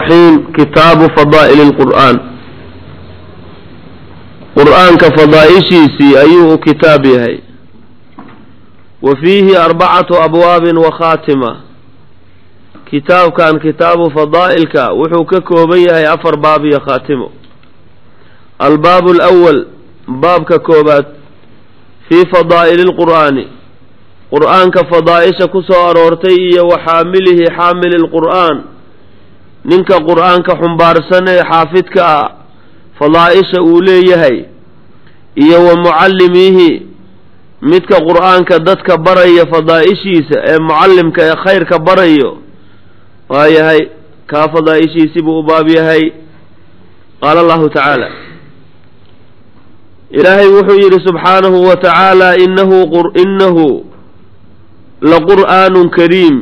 الرحيم كتاب فضائل القرآن قرآن كفضائشيسي أيه كتاب يهي وفيه أربعة أبواب وخاتمة كتاب كان كتاب فضائلك وحوك كوبيه أفر باب يا خاتمه الباب الأول باب كوبات في فضائل القرآن قرآن كفضائش كسو أرورتي وحامله حامل القرآن ننك قرآن كحنبار سنة حافظك فضائش أوليه إيا ومعلميه midka qur-aanka dadka baraya fadaa'ishiisa ee mucallimka ee khayrka barayo waa yahay kaa fadaa'ishiisii buu u baab yahay qaala allahu tacaala ilaahay wuxuu yidhi subxaanahu wa tacaala inahu inahu laqur'aanun kariim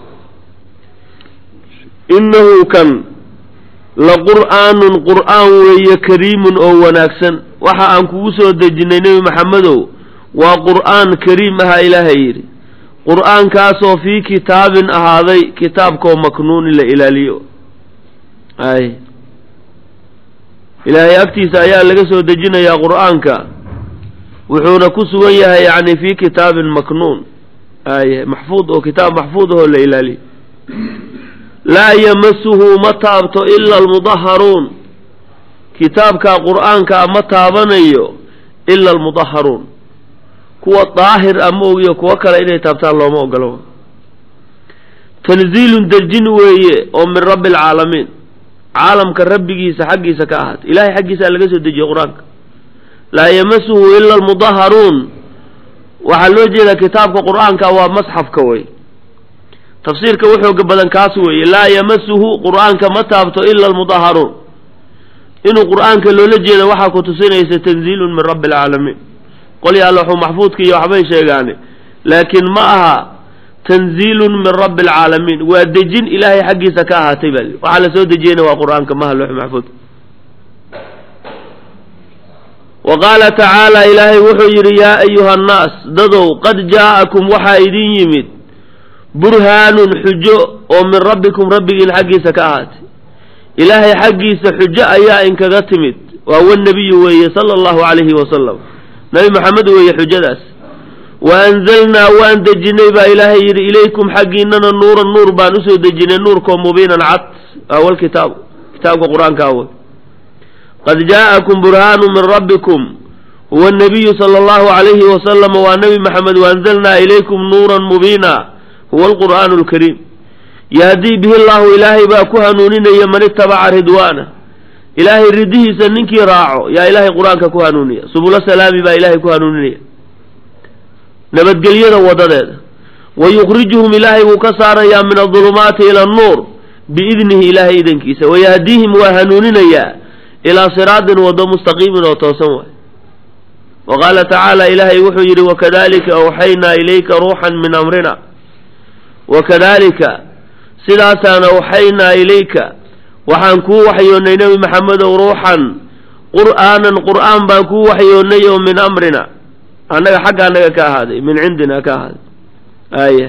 inahu kan laqur'aanun qur'aan weeye kariimun oo wanaagsan waxa aan kugu soo dejinnay nebi maxamedow waa qur'aan kariim ahaa ilaahay yidhi qur'aankaasoo fii kitaabin ahaaday kitaabkoo maknuunin la ilaaliyo ay ilaahay agtiisa ayaa laga soo dejinayaa qur'aanka wuxuuna ku sugan yahay yacni fii kitaabin maknuun ay maxfuud oo kitaab maxfuud ahoo la ilaaliyo laa yamasuhu ma taabto ila almudaharuun kitaabka qur'aankaa ma taabanayo ila almudaharuun kuwa daahir ama ogiyo kuwo kale inay taabtaan looma ogolo tanziilun dejin weeye oo min rabbi alcaalamiin caalamka rabbigiisa xaggiisa ka ahaatay ilahay xaggiisa laga soo dejiye qur-aanka laa yamasuhu ila almudaharuun waxaa loo jeedaa kitaabka qur-aanka waa masxafka wey tafsiirka wuxooga badan kaas weeye laa yamasuhu qur-aanka ma taabto ila almudaharuun inuu qur-aanka loola jeeda waxaa ku tusinaysa tanziilun min rabbi alcaalamiin qolya alloxu maxfuudka iyo waxbay sheegaane laakiin ma aha tanziilun min rabbi alcaalamiin waa dejin ilaahay xaggiisa ka ahaatay baa li waxaa la soo dejiyeyna waa qur-aanka maha looxu maxfuudka wa qaala tacaala ilaahay wuxuu yidhi yaa ayuha annaas dadow qad jaa'akum waxaa idin yimid burhaanun xujo oo min rabbikum rabbigiin xaggiisa ka ahaatay ilaahay xaggiisa xujo ayaa inkaga timid waa wannebiyu weeye sala allahu calayhi wasalam nabi maxamed weeye xujadaas wa anzalnaa waan dejinay baa ilaahay yidhi ilaykum xaggiinana nuuran nuur baan usoo dejinay nuurkoo mubiinan cad awal kitaabu kitaabka qur-aanka awal qad jaa'akum burhaanu min rabbikum huwa nabiyu sala allahu calayhi wasalama waa nebi maxamed waanzalnaa ilaykum nuuran mubiina huwa alqur'aanu alkariim yahdii bihi llahu ilaahay baa ku hanuuninaya man itabaca ridwaana ilaahay ridihiisa ninkii raaco yaa ilaahay qur-aanka ku hanuuniya subulo salaami baa ilaahay ku hanuuninaya nabadgelyada wadadeeda wa yukhrijuhum ilaahay wuu ka saarayaa min adulumaati ila annuur biidnihi ilaahay idankiisa wayahdiihim waa hanuuninayaa ilaa siraatin wado mustaqiimin oo toosan waay wa qaala tacaala ilaahay wuxuu yidhi wakadalika awxaynaa ilayka ruuxan min amrina wakadalika sidaasaan awxaynaa ilayka waxaan kuu waxyoonnay nebi maxamedow ruuxan qur'aanan qur'aan baan kuu waxyoonnay oo min amrina annaga xagga annaga ka ahaaday min cindina ka ahaaday aaya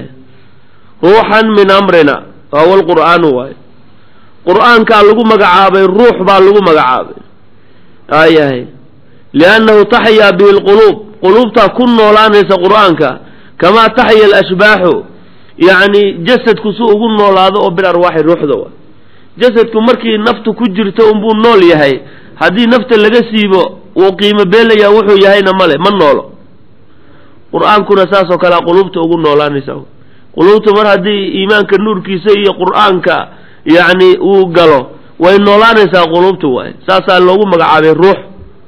ruuxan min amrina awal qur'aanu waayo qur'aankaa lagu magacaabay ruux baa lagu magacaabay aayahay liannahu taxyaa bihi lquluub quluubtaa ku noolaanaysa qur'aanka kamaa taxya alashbaaxu yacni jasadku si ugu noolaado oo bil arwaaxi ruuxda wa jasadku markii naftu ku jirto unbuu nool yahay haddii nafta laga siibo wuu qiimo beelayaa wuxuu yahayna male ma noolo qur-aankuna saasoo kalea quluubta ugu noolaanaysa quluubta mar haddii iimaanka nuurkiisa iyo qur-aanka yacni uu galo way noolaanaysaa quluubta waay saasaa loogu magacaabay ruux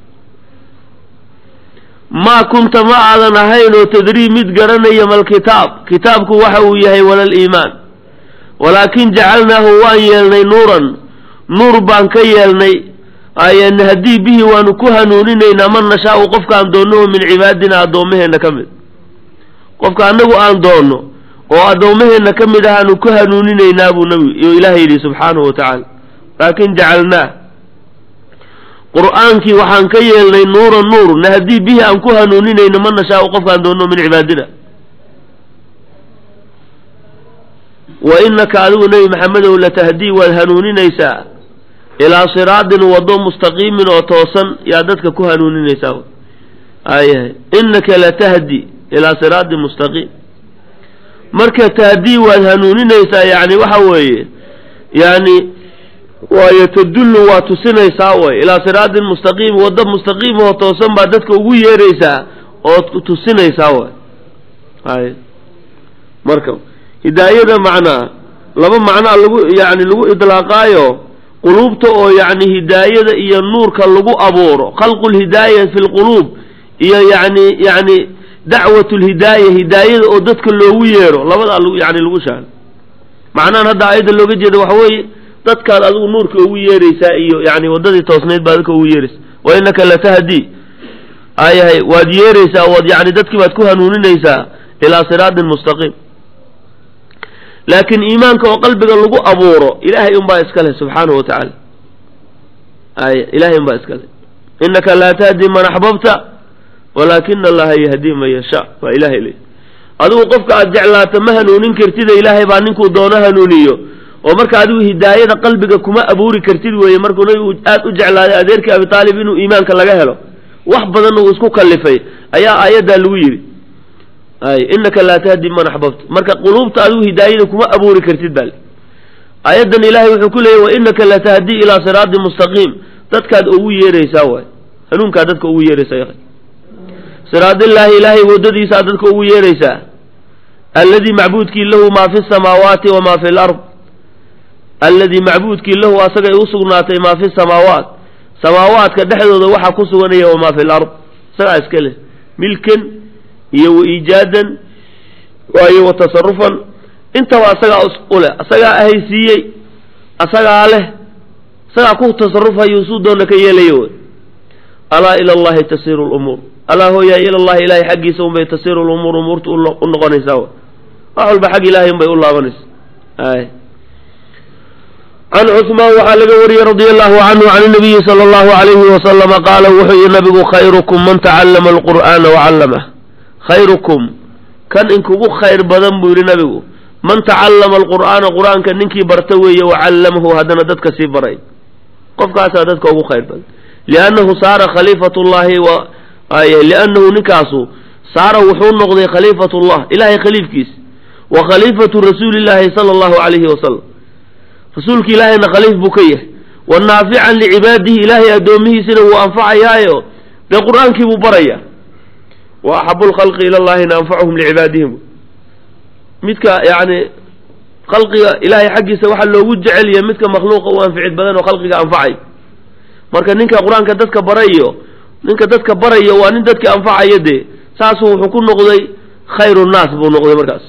maa kunta ma aadan ahayn oo tadrii mid garanaya malkitaab kitaabku waxa uu yahay walal iimaan walaakin jacalnaahu waan yeelnay nuuran nuur baan ka yeelnay nahdii bihi waanu ku hanuuninaynaa man nashaau qofkaan doonno oo min cibaadina addoommaheenna ka mid qofka annagu aan doonno oo addoommaheenna ka mid ahaanu ku hanuuninaynaa buu nabi ilaahay yidhi subxaanahu wa tacaala laakin jacalnaah qur'aankii waxaan ka yeelnay nuuran nuur nahdii bihi aan ku hanuuninayno man nashaau qofkaan doonno min cibaadina wa innaka adigu nebi maxamedow latahdii waad hanuuninaysaa ilaa siraadin waddo mustaqiimin oo toosan yaa dadka ku hanuuninaysaa ayahay innaka latahdi ilaa siraadin mustaqiim marka tahdii waad hanuuninaysaa yani waxa weeye yani waayo tadullu waa tusinaysaa way ilaa siraadin mustaqiim waddo mustaqiim oo toosan baa dadka ugu yeeraysaa ood tusinaysaa way ay marka hidaayada macnaa laba macnaa lagu yani lagu idlaaqaayo quluubta oo yani hidaayada iyo nuurka lagu abuuro khalqu lhidaaya fi lquluub iyo yani yani dacwat lhidaaya hidaayada oo dadka loogu yeero labadaa yani lagu shaano macnahan hadda aayadda looga jeeda waxa weeye dadkaad adigu nuurka ugu yeeraysaa iyo yani waddadii toosnayd baa dadka ugu yeeraysa wa innaka latahdi ayahay waad yeeraysaa waad yani dadkii baad ku hanuuninaysaa ilaa siraatin mustaqiim laakiin iimaanka oo qalbiga lagu abuuro ilaahay unbaa iska leh subxaanahu wa tacaala ay ilahay unbaa iska leh innaka laa tahdi man axbabta walaakina allaha yahdii man yashaa waa ilahay le adigu qofka aad jeclaata ma hanuunin kartida ilaahay baa ninkuu doono hanuuniyo oo marka adigu hidaayada qalbiga kuma abuuri kartid weeye markuu nabigu aad u jeclaaday adeerkii abitaalib inuu iimaanka laga helo wax badanna uu isku kallifay ayaa aayaddaa lagu yidhi ay innaka laa tahdi man axbabta marka quluubta adigu hidaayada kuma abuuri kartid baa le aayaddan ilaahay wuxuu ku leeyahy wa innaka latahdii ilaa siraatin mustaqiim dadkaad ugu yeeraysaa waay hanuunkaad dadka ugu yeeraysaa siraadillaahi ilaahay waddadiisaa dadka ugu yeeraysaa alladii macbuudkii lahu maa fi samaawaati wamaa fi lard alladii macbuudkii lahu asagay u sugnaatay maa fi samaawaat samaawaadka dhexdooda waxaa ku suganaya wamaa fi lard isagaa iska leh milkan iyo wa iijaadan waayo wa tasarufan intaba asagaa u leh asagaa ahaysiiyey asagaa leh isagaa ku tasarufayo suu doona ka yeelayo alaa ila allahi tasiiru lumuur alaa hooyaay ila llahi ilahay xaggiisa unbay tasiiru lumuur umuurta u noqonaysaa wax walba xag ilahay unbay u laabanaysa ay can cusmaan waxaa laga wariyey radia allahu canhu can nabiyi sala allahu alayhi wasalama qaala wuxuu yihi nabigu khayrukum man tacallama alqur'aana wacallamah khayrukum kan inkugu khayr badan buu yihi nabigu man tacallama alqur'aana qur-aanka ninkii barta weeye wacallamahu haddana dadka sii baray qofkaasaa dadka ugu khayr badan liannahu saara khaliifat llahi wa liannahu ninkaasu saara wuxuu noqday khaliifat llah ilahay khaliifkiisa wa khaliifatu rasuuli llahi sala allahu alayhi wasalam rasuulka ilaahayna khaliif buu ka yahay wa naafican licibaadihi ilaahay addoomihiisina wuu anfacayaayo dee qur-aankii buu baraya wa axabu lkhalqi ila llahina anfacuhum licibaadihim midka yani khalqiga ilahay xaggiisa waxaa loogu jecelya midka makhluuqa u anficid badan oo khalqiga anfacay marka ninka qur-aanka dadka barayo ninka dadka barayo waa nin dadka anfacaya dee saasuu wuxuu ku noqday khayru nnaas buu noqday markaas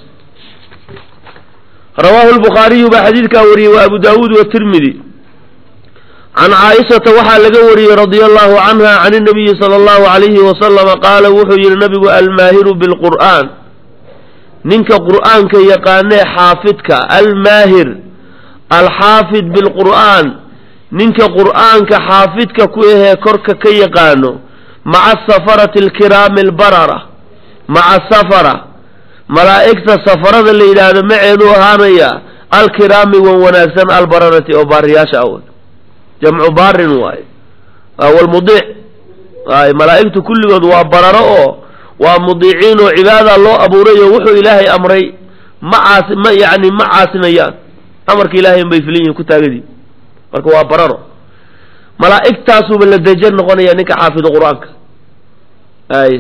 rawaahu lbukhaariyu baa xadiidkaa wariyey wa abu daawuud watirmidi can caaishata waxaa laga wariyey radia allahu canha can inabiyi sala allahu alayhi wasalama qaala wuxuu yihi nabigu almaahiru bilqur'aan ninka qur'aanka yaqaanee xaafidka almaahir alxaafid bilqur'aan ninka qur'aanka xaafidka ku ahee korka ka yaqaano maca safarati alkiraami albarara maca safara malaa'igta safarada la yidhaahdo maceedu ahaanaya alkiraami wan wanaagsan albararati oo baariyaasha aw jamcu baarin waaye walmudiic waay malaa'igtu kulligood waa bararo oo waa mudiiciin oo cibaada loo abuuray oo wuxuu ilaahay amray ma caasi ma yani ma caasinayaan amarka ilahay unbay filin yihin ku taagadii marka waa bararo malaa'igtaasuba la dejan noqonaya ninka xaafido qur-aanka ay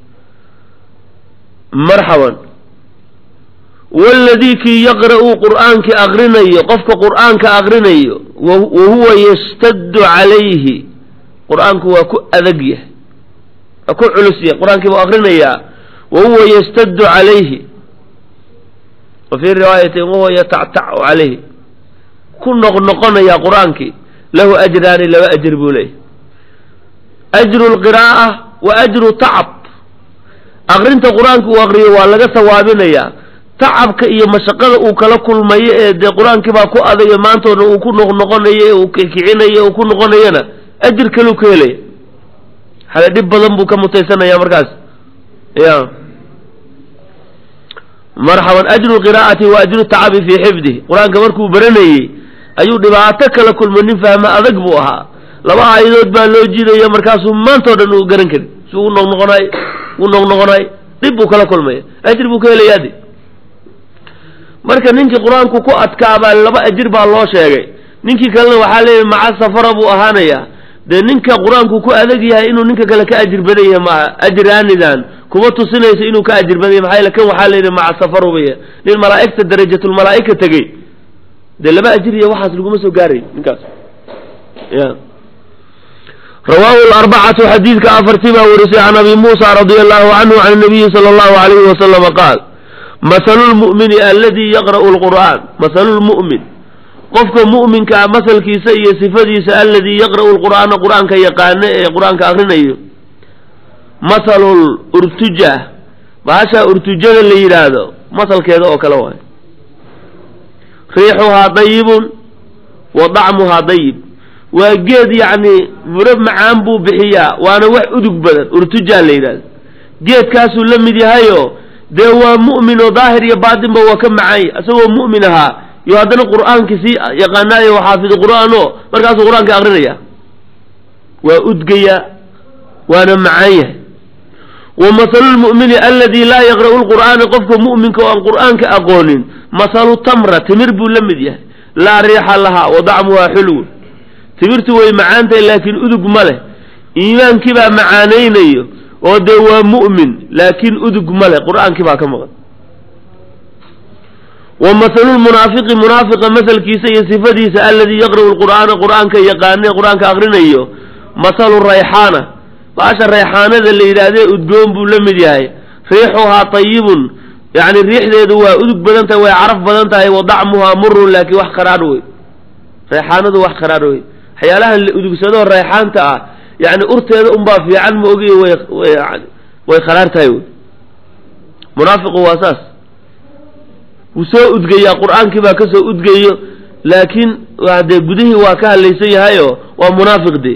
marxaban waladii kii yaqra'u qur'aankii aqrinayo qofka qur'aanka aqrinayo wa huwa yastaddu calayhi qur-aanku waa ku adag yahay waa ku culus yahay qur-aankii buu aqrinayaa wa huwa yastaddu calayhi wa fii riwaayatin wahuwa yatactacu calayhi ku noqnoqonaya qur-aankii lahu ajraani laba ajr buu leeyahy ajru lqiraa'a wa ajru tacab aqrinta qur-aanka uu aqriyo waa laga sawaabinayaa tacabka iyo mashaqada uu kala kulmayo ee dee qur-aankii baa ku adayo maantoodna uu ku noqnoqonayo ee uu kicinayo uu ku noqonayana ajir kaluu ka helaya xale dhib badan buu ka mutaysanaya markaas ya marxaban ajru qiraa'ati wa ajru tacabi fii xifdih qur-aanka markuu baranayey ayuu dhibaato kala kulmay nin fahmo adag buu ahaa laba aayadood baa loo jiidaya markaasuu maantao dhan uu garan karin si u noqnoqonay u noqnoqonay dhib buu kala kulmaya ajir buu ka helayaa de marka ninkii qur-aanku ku adkaabaa laba ajir baa loo sheegay ninkii kalena waxaa leeyahy maca safara buu ahaanayaa dee ninka qur-aanku ku adag yahay inuu ninka kale ka ajir badan yahay maaha ajiraanidan kuma tusinayso inuu ka ajir badan yahay maxaa yeele kan waxaa leeyahy maca safarubaya nin malaa'igta darajatulmalaa'ika tegey dee laba ajir iyo waxaas laguma soo gaaray ninkaas ya rawaahu larbacatu xadiidka afartii baa warisay can abi muusa radia allahu canhu can nabiyi sala allahu alayhi wasalama qaal masalu lmu'mini aladi yaqra'u lqur'aan masalu lmu'min qofka mu'minkaa masalkiisa iyo sifadiisa aladii yaqra'u lqur'aana qur-aanka yaqaano ee qur-aanka akrinayo masalul urtuja baashaa urtujada la yidhaahdo masalkeeda oo kale waayo riixuhaa dayibun wa dacmuhaa dayib waa geed yacni muro macaan buu bixiyaa waana wax udug badan urtujaa la yidhahdo geedkaasuu la mid yahayo dee waa mu'min oo daahir iyo baatinba waa ka macanya isagoo mu'min ahaa iyo haddana qur'aankii sii yaqaanaayo xaafid qur'aan o markaasuu qur-aanka akrinaya waa udgaya waana macaan yahay wa masalu lmu'mini aladi laa yaqra'u lqur'aana qofka mu'minka oo aan qur'aanka aqoonin masalu tamra timir buu la mid yahay laa riixa lahaa wa dacmuhaa xulwun timirtu way macaantahay laakiin udug ma leh iimaankii baa macaanaynayo oo dee waa mu'min laakiin udug ma leh qur'aankii baa ka maqan wa masalu lmunaafiqi munaafiqa masalkiisa iyo sifadiisa aladii yaqra'u lqur'aana qur'aanka yaqaane qur'aanka akrinayo masalu rayxaana baasha rayxaanada la yidhaahdee udgoon buu la mid yahay riixuhaa tayibun yacni riixdeedu waa udug badan tahay way caraf badan tahay wa dacmuhaa murun laakiin wax qaraadh wey rayxaanadu wax qaraadh wey waxyaalahan la udugsadoo rayxaanta ah yani urteeda unbaa fiican ma ogiy way way kharaar tahay wey munaafiqu waa saas wuu soo udgayaa qur-aankii baa kasoo udgayo laakiin dee gudihii waa ka hadlaysan yahayo waa munaafiq de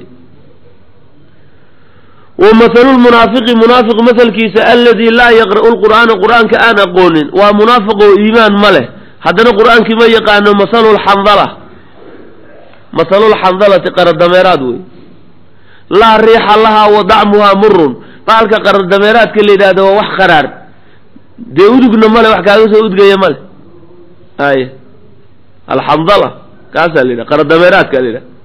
wa masalu lmunaafiqi munaafiq masalkiisa aladi laa yaqra'u lqur'aana qur'aanka aan aqoonin waa munaafiq oo iimaan ma leh haddana qur'aankii ma yaqaano masalu lxandala masalu lxandalati qaradameeraad wey laa riixa lahaa wa dacmuhaa murun baalka qaradameeraadka la yidhahdo waa wax qaraar dee udugna male wax kaaga soo udgaya male ay alxandala kaasaa la yidhaha qaradameeraadka la yidhaha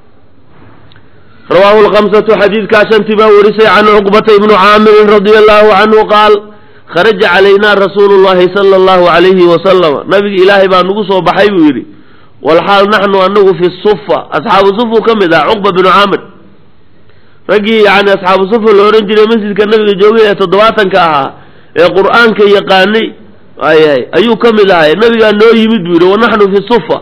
rawaahu lkamsatu xadiidkaa shantii baa warisay can cuqbata ibnu caamirin radia allahu canhu qaal kharaja calaynaa rasuulu llahi sala allahu alayhi wasalama nabiga ilaahay baa nagu soo baxay buu yidhi walxaal naxnu anagu fi sufa asxaabu sufu ka mid ah cuqba binu caamir raggii yani asxaabu sufa la odhan jiray masjidka nabiga joogay ee toddobaatanka ahaa ee qur'aanka yaqaanay ayahay ayuu ka mid ahay nabigaa noo yimid buu yidhi wanaxnu fi sufa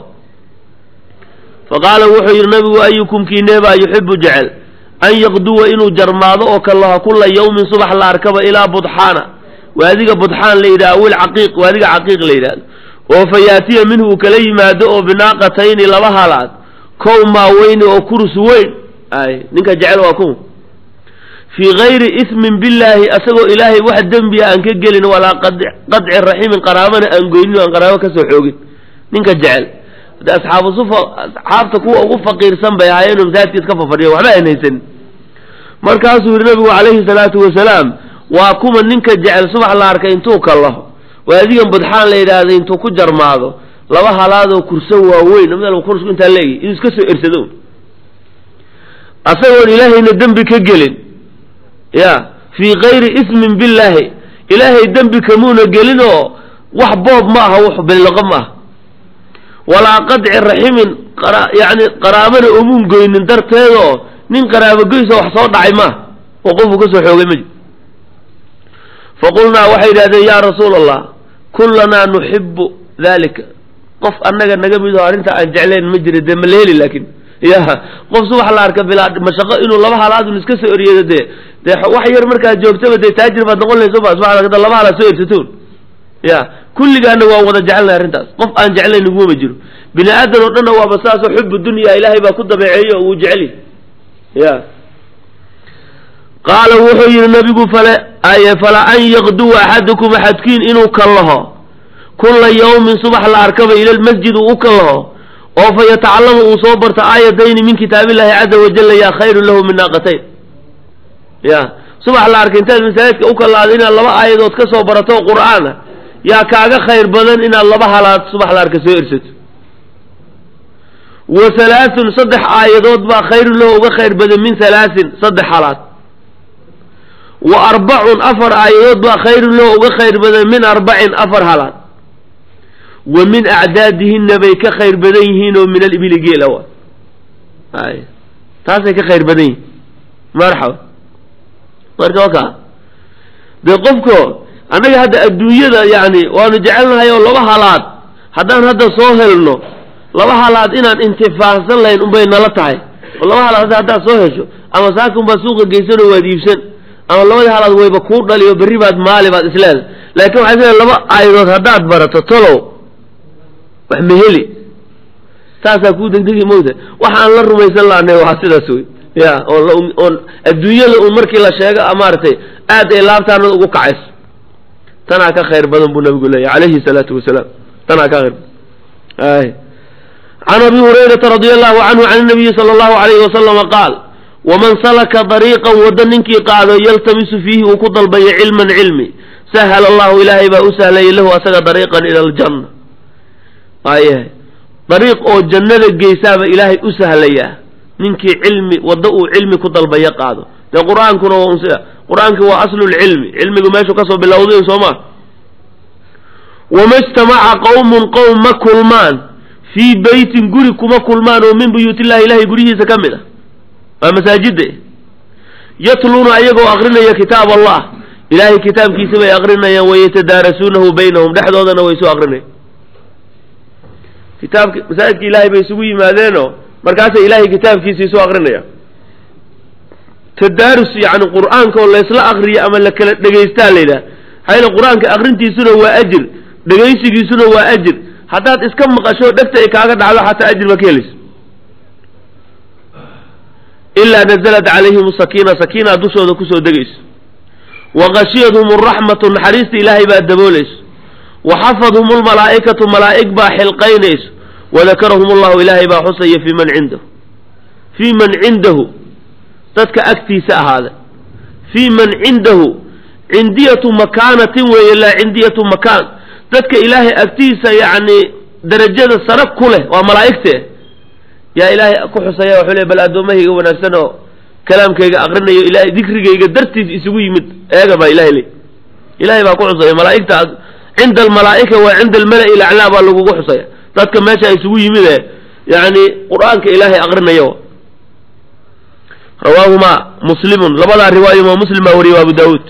faqaala wuxuu yidhi nabigu ayukum kiineebaa yuxibu jecel an yaqduwa inuu jarmaado oo kalaha kula yawmin subax la arkaba ilaa budxaana waadiga budxaan la yidhaha awil caqiiq waadiga caqiiq la yidhahdo oo fa yaatiya minhu uu kala yimaado oo binaaqatayni laba halaad kow maaweyni oo kurus weyn ay ninka jecel waa ku fii gayri ismin billaahi asagoo ilaahay wax dembiya aan ka gelin walaa qadci raximin qaraabana aan goynin aan qaraabo kasoo xoogin ninka jecel de asxaabu sufa asxaabta kuwa ugu faqiirsan bay ahaayeenoo masaajidka iska fafadhiya waxba aan haysanin markaasuu yihi nabigu calayhi salaatu wasalaam waa kuma ninka jecel subax la arkay intuu kallaho waadigan budxaan la yidhaahda intuu ku jarmaado laba halaadoo kursan waaweyn mid kursku intaa leegi inuu iska soo ersado asagoon ilaahayna dembi ka gelin ya fii kayri ismin billaahi ilaahay dembi kamuuna gelin oo wax boob ma aha wax billiqo ma aha walaa qadci raximin yani qaraabana omuun goynin darteedoo nin qaraabo goysa wax soo dhacay maaha oo qofuu kasoo xoogay ma jir faqulnaa waxay yidhahdeen yaa rasuula allah kullanaa nuxibu dalika qof annaga naga midaho arrinta aan jeclayn ma jira dee ma la heli laakin ya qof subax la arka bilaa mashaqo inuu laba halaadun iska soo eryeedo dee dee wax yar markaad joogtaba dee taajir baad noqon laysa ba subax la laba halaad soo ersatoon ya kulligaana waa wada jecelnahay arrintaas qof aan jeclayn nagumama jiro bini aadan oo dhanna waaba saasoo xubu dunya ilaahay baa ku dabeeceeyo oo uu jeceli ya qaala wuxuu yidhi nabigu fale aye fala an yaqduwa axadukum axadkiin inuu kallaho kulla yawmin subax la arkaba ila lmasjid uu u kalaho oo fa yatacallama uu soo barto aayatayni min kitaabillahi caza wajalla yaa khayrun lahu min naaqatayn ya subax la arkay intaad masaajidka u kalaado inaad laba aayadood ka soo barato qur'aana yaa kaaga khayr badan inaad laba halaad subax la arka soo ersato wa halaathun saddex aayadood baa khayrun lahu uga khayr badan min halaahin saddex halaad wa arbacun afar aayadood baa khayrun lahu uga khayr badan min arbacin afar halaad wa min acdaadihinna bay ka khayr badan yihiin oo min alibili geela wa ay taasay ka khayr badan yihiin marxaba marka waka dee qofko annaga hadda adduunyada yani waanu jecelnahay oo laba halaad haddaan hadda soo helno laba halaad inaan intifaacsan lahayn unbay nala tahay oo laba halaad haddaad soo hesho ama saaka unbaad suuqa geysanoo waad iibsan ama labadii halaad wayba kuu dhali oo berri baad maali baad isleedahay laakiin waxay isleedahay laba aayadood haddaad barato tolow wax ma heli taasaa kuu degdegi mowta waxaan la rumaysan lahanay waa sidaas wey ya oon oon adduunyada un markii la sheego maaragtay aad ay laabtaanada ugu kacayso tanaa ka khayr badan buu nabigu leeyahy calayhi salaatu wasalaam tanaa ka khayr badan ay can abi hurayrata radia allahu canhu can nabiyi sala allahu alayhi wasalama qaal waman salaka dariiqan waddo ninkii qaado yaltamisu fiihi uu ku dalbayo cilman cilmi sahala allahu ilaahay baa u sahlayay lahu asaga dariiqan ila aljanna waayahay dariiq oo jannada geysaaba ilaahay u sahlayaa ninkii cilmi waddo uu cilmi ku dalbayo qaado dee qur-aankuna waa unsida qur-aanki waa aslulcilmi cilmigu meeshuu kasoo bilowday soo ma wama ijtamaca qowmun qowm ma kulmaan fii beytin guri kuma kulmaan oo min buyuutillahi ilahay guryihiisa ka mid ah waa masaajida yatluuna ayagoo akrinaya kitaab allah ilaahay kitaabkiisa bay akrinayaan wayatadaarasuunahu baynahum dhexdoodana way soo akrinayaan kitaabka masaajidka ilaahay bay isugu yimaadeenoo markaasay ilaahay kitaabkiisa isu akrinayaan tadaarus yani qur-aanka oo laysla akriyo ama la kala dhegaystaa la yidhaha hayla qur-aanka akrintiisuna waa ajir dhegaysigiisuna waa ajir haddaad iska maqasho dhegta ay kaaga dhacdo xataa ajir baa ka helaysa ilaa nazalat calayhim sakiina sakiina dushooda kusoo degayso wa khashiyadhum araxmatu naxariista ilaahay baa daboolayso wa xafadhum lmalaa'ikatu malaa'ig baa xilqaynayso wadakarahum allahu ilaahay baa xusaya fii man cindahu fii man cindahu dadka agtiisa ahaada fii man cindahu cindiyatu makaanatin weeye laa cindiyatu makaan dadka ilaahay agtiisa yacni darajada sare ku leh waa malaa'igte yaa ilaahay ku xusaya wuxuu le bal addoommahayga wanaagsan oo kalaamkayga akrinayo ilahay dikrigayga dartiis isugu yimid eega baa ilahay le ilahay baa ku xusaya malaa'igta cinda almalaa'ika waa cinda almala'i laclaa baa lagugu xusaya dadka meesha isugu yimid ee yani qur-aanka ilaahay akrinaya rawaahuma muslimun labadaa riwaayo imaam muslim baa wariyay abu daawuud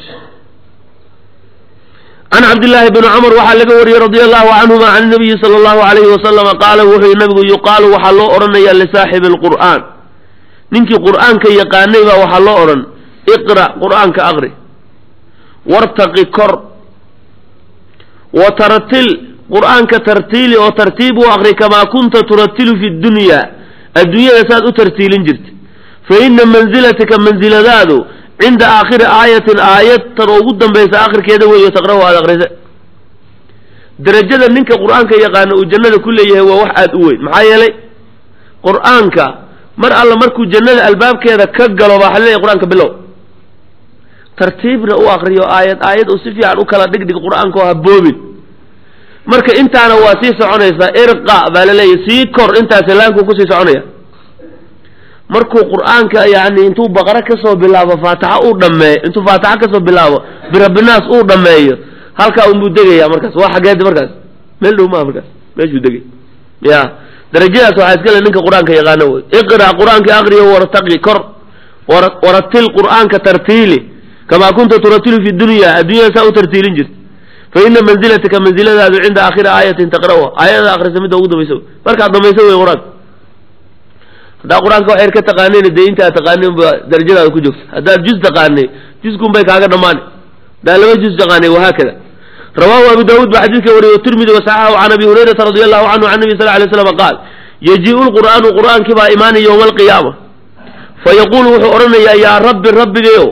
can cabdillaahi bni cumar waxaa laga wariyey radia allahu canhuma can nabiyi sala allahu alayhi wasalama qaala wuxuu yihi nabigu yuqaalu waxaa loo odhanayaa lisaaxibi alqur'aan ninkii qur'aanka yaqaanay baa waxaa loo odhan iqra' qur'aanka aqri wartaqi kor wa tartil qur'aanka tartiili oo tartiib u aqri kamaa kunta turatilu fi dunya adduunyada saad u tartiilin jirta fa ina manzilataka mansiladaadu cinda aakhiri aayatin aayad tan oo ugu dambaysa akhirkeeda weeyo taqra'u aada akrise derajada ninka qur'aanka yaqaana uu jannada ku leeyahay waa wax aada u weyn maxaa yeelay qur'aanka mar alla markuu jannada albaabkeeda ka galo baa waxa leeyahay qur-aanka bilow tartiibna u akriyo aayad aayad uu si fiican u kala dhigdhig qur'aanka oo haboobin marka intaana waa sii soconaysaa irqa baa la leeyahy sii kor intaas laanku kusii soconaya markuu qur'aanka yani intuu baqara kasoo bilaabo faataxa uu dhameeyo intuu faataxa kasoo bilaabo birabinaas uu dhameeyo halkaa unbuu degaya markaas waa xageed markaas meel dhow maa markaas meeshuu degay ya darajadaas waxaa iska le ninka qur-aanka yaqaano wey iqra qur-aanka aqriyo wartaqi kor waratil qur'aanka tartiili kamaa kunta turatilu fi dunya adduunyada saa u tartiilin jirta fa ina manzilataka manziladaadu cinda aakhiri aayatin taqra'uha aayada akrisa midda ugu dambaysa markaad dhamayso wey qur-aanka haddaa qur-aanka waxayr ka taqaaneen dee intaa taqaanin ba darajadaada ku joogta haddaad juz taqaanay juzkun bay kaaga dhammaanay haddaa laba juz taqaanay wahaakada rawahu abu daawuud baa xadiidka wariyey tirmidi wasaxaxu can abi hurayrata radi allahu canhu can nabi sal lay slam qaal yajiiu lqur'aanu qur'aankii baa imaanay yowma alqiyaama fa yaquulu wuxuu odhanayaa yaa rabbi rabbigayow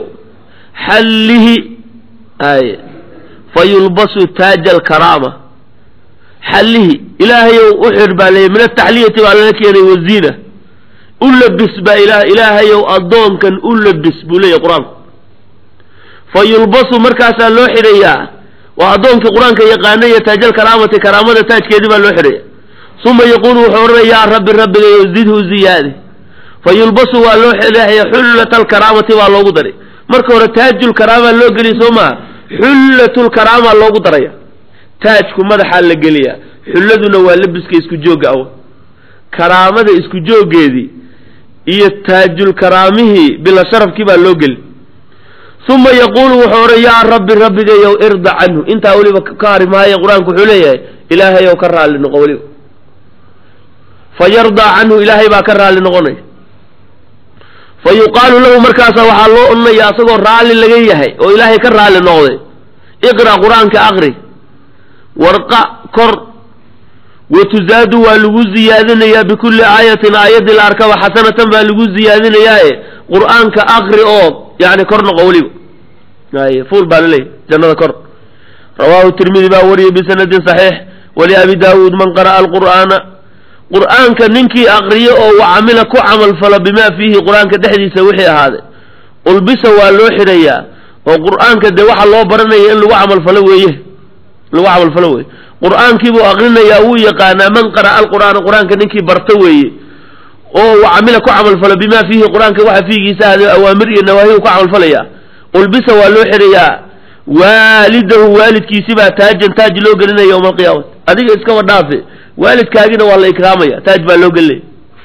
xallihi ay fa yulbasu taaja alkaraama xallihi ilaahayow u xidh baa leeyay min ataxliyati baa lala keenay waziina u labis baa ila ilaahayow addoonkan u labis buu leeyahy qur-aanku fa yulbasu markaasaa loo xidhayaa waa addoonkii qur-aanka yaqaanay iyo taajal karaamati karaamada taajkeedii baa loo xidhaya uma yaquulu wuxuu odhanaya yaa rabbi rabbigayo zidhu ziyaadi fa yulbasu waa loo xidhaya xullata alkaraamati baa loogu daray marka hore taajulkaraama loo geliya soo maha xullatulkaraama loogu daraya taajku madaxaa la geliyaa xulladuna waa labiska isku joogga awa karaamada isku jooggeedii iyo taajulkaraamihii bila sharafkii baa loo geli uma yaquulu wuxuu odhan yaa rabbi rabbigayow irda canhu intaa weliba ka hari maayo qur-aanku wuxuu leeyahay ilaahayow ka raalli noqo weliba fa yardaa canhu ilaahay baa ka raalli noqonaya fa yuqaalu lahu markaasa waxaa loo odhanaya asagoo raalli laga yahay oo ilaahay ka raalli noqday iqra' qur-aanka aqri warqa kor watuzaadu waa lagu ziyaadinayaa bikulli aayatin aayaddii la arkaba xasanatan baa lagu ziyaadinayaae qur-aanka aqri oo yani kor noqo weliba ay fuul baa laleeyahy jannada kor rawaahu tirmidi baa wariyay bisanadin saxiix waliabi daawuud man qara'a alqur'aana qur'aanka ninkii aqriyo oo wacamila ku camalfalo bimaa fiihi qur-aanka dhexdiisa wixii ahaaday ulbisa waa loo xidhayaa oo qur'aanka dee waxa loo baranaya in lagu camalfalo weeye lagu camalfalo weeye qur'aankiibuu aqrinayaa wuu yaqaanaa man qara'a alqur'aana qur-aanka ninkii barta weeye oo camila ku camalfalo bimaa fiihi qur-aanka waxa fiigiisa ahaaday awaamir iyo nawaahi u ku camalfalaya ulbisa waa loo xidhayaa waalidahu waalidkiisi baa taajan taaj loo gelinaya yowma alqiyaamati adiga iskaba dhaafe waalidkaagina waa la ikraamaya taaj baa loo gelinaya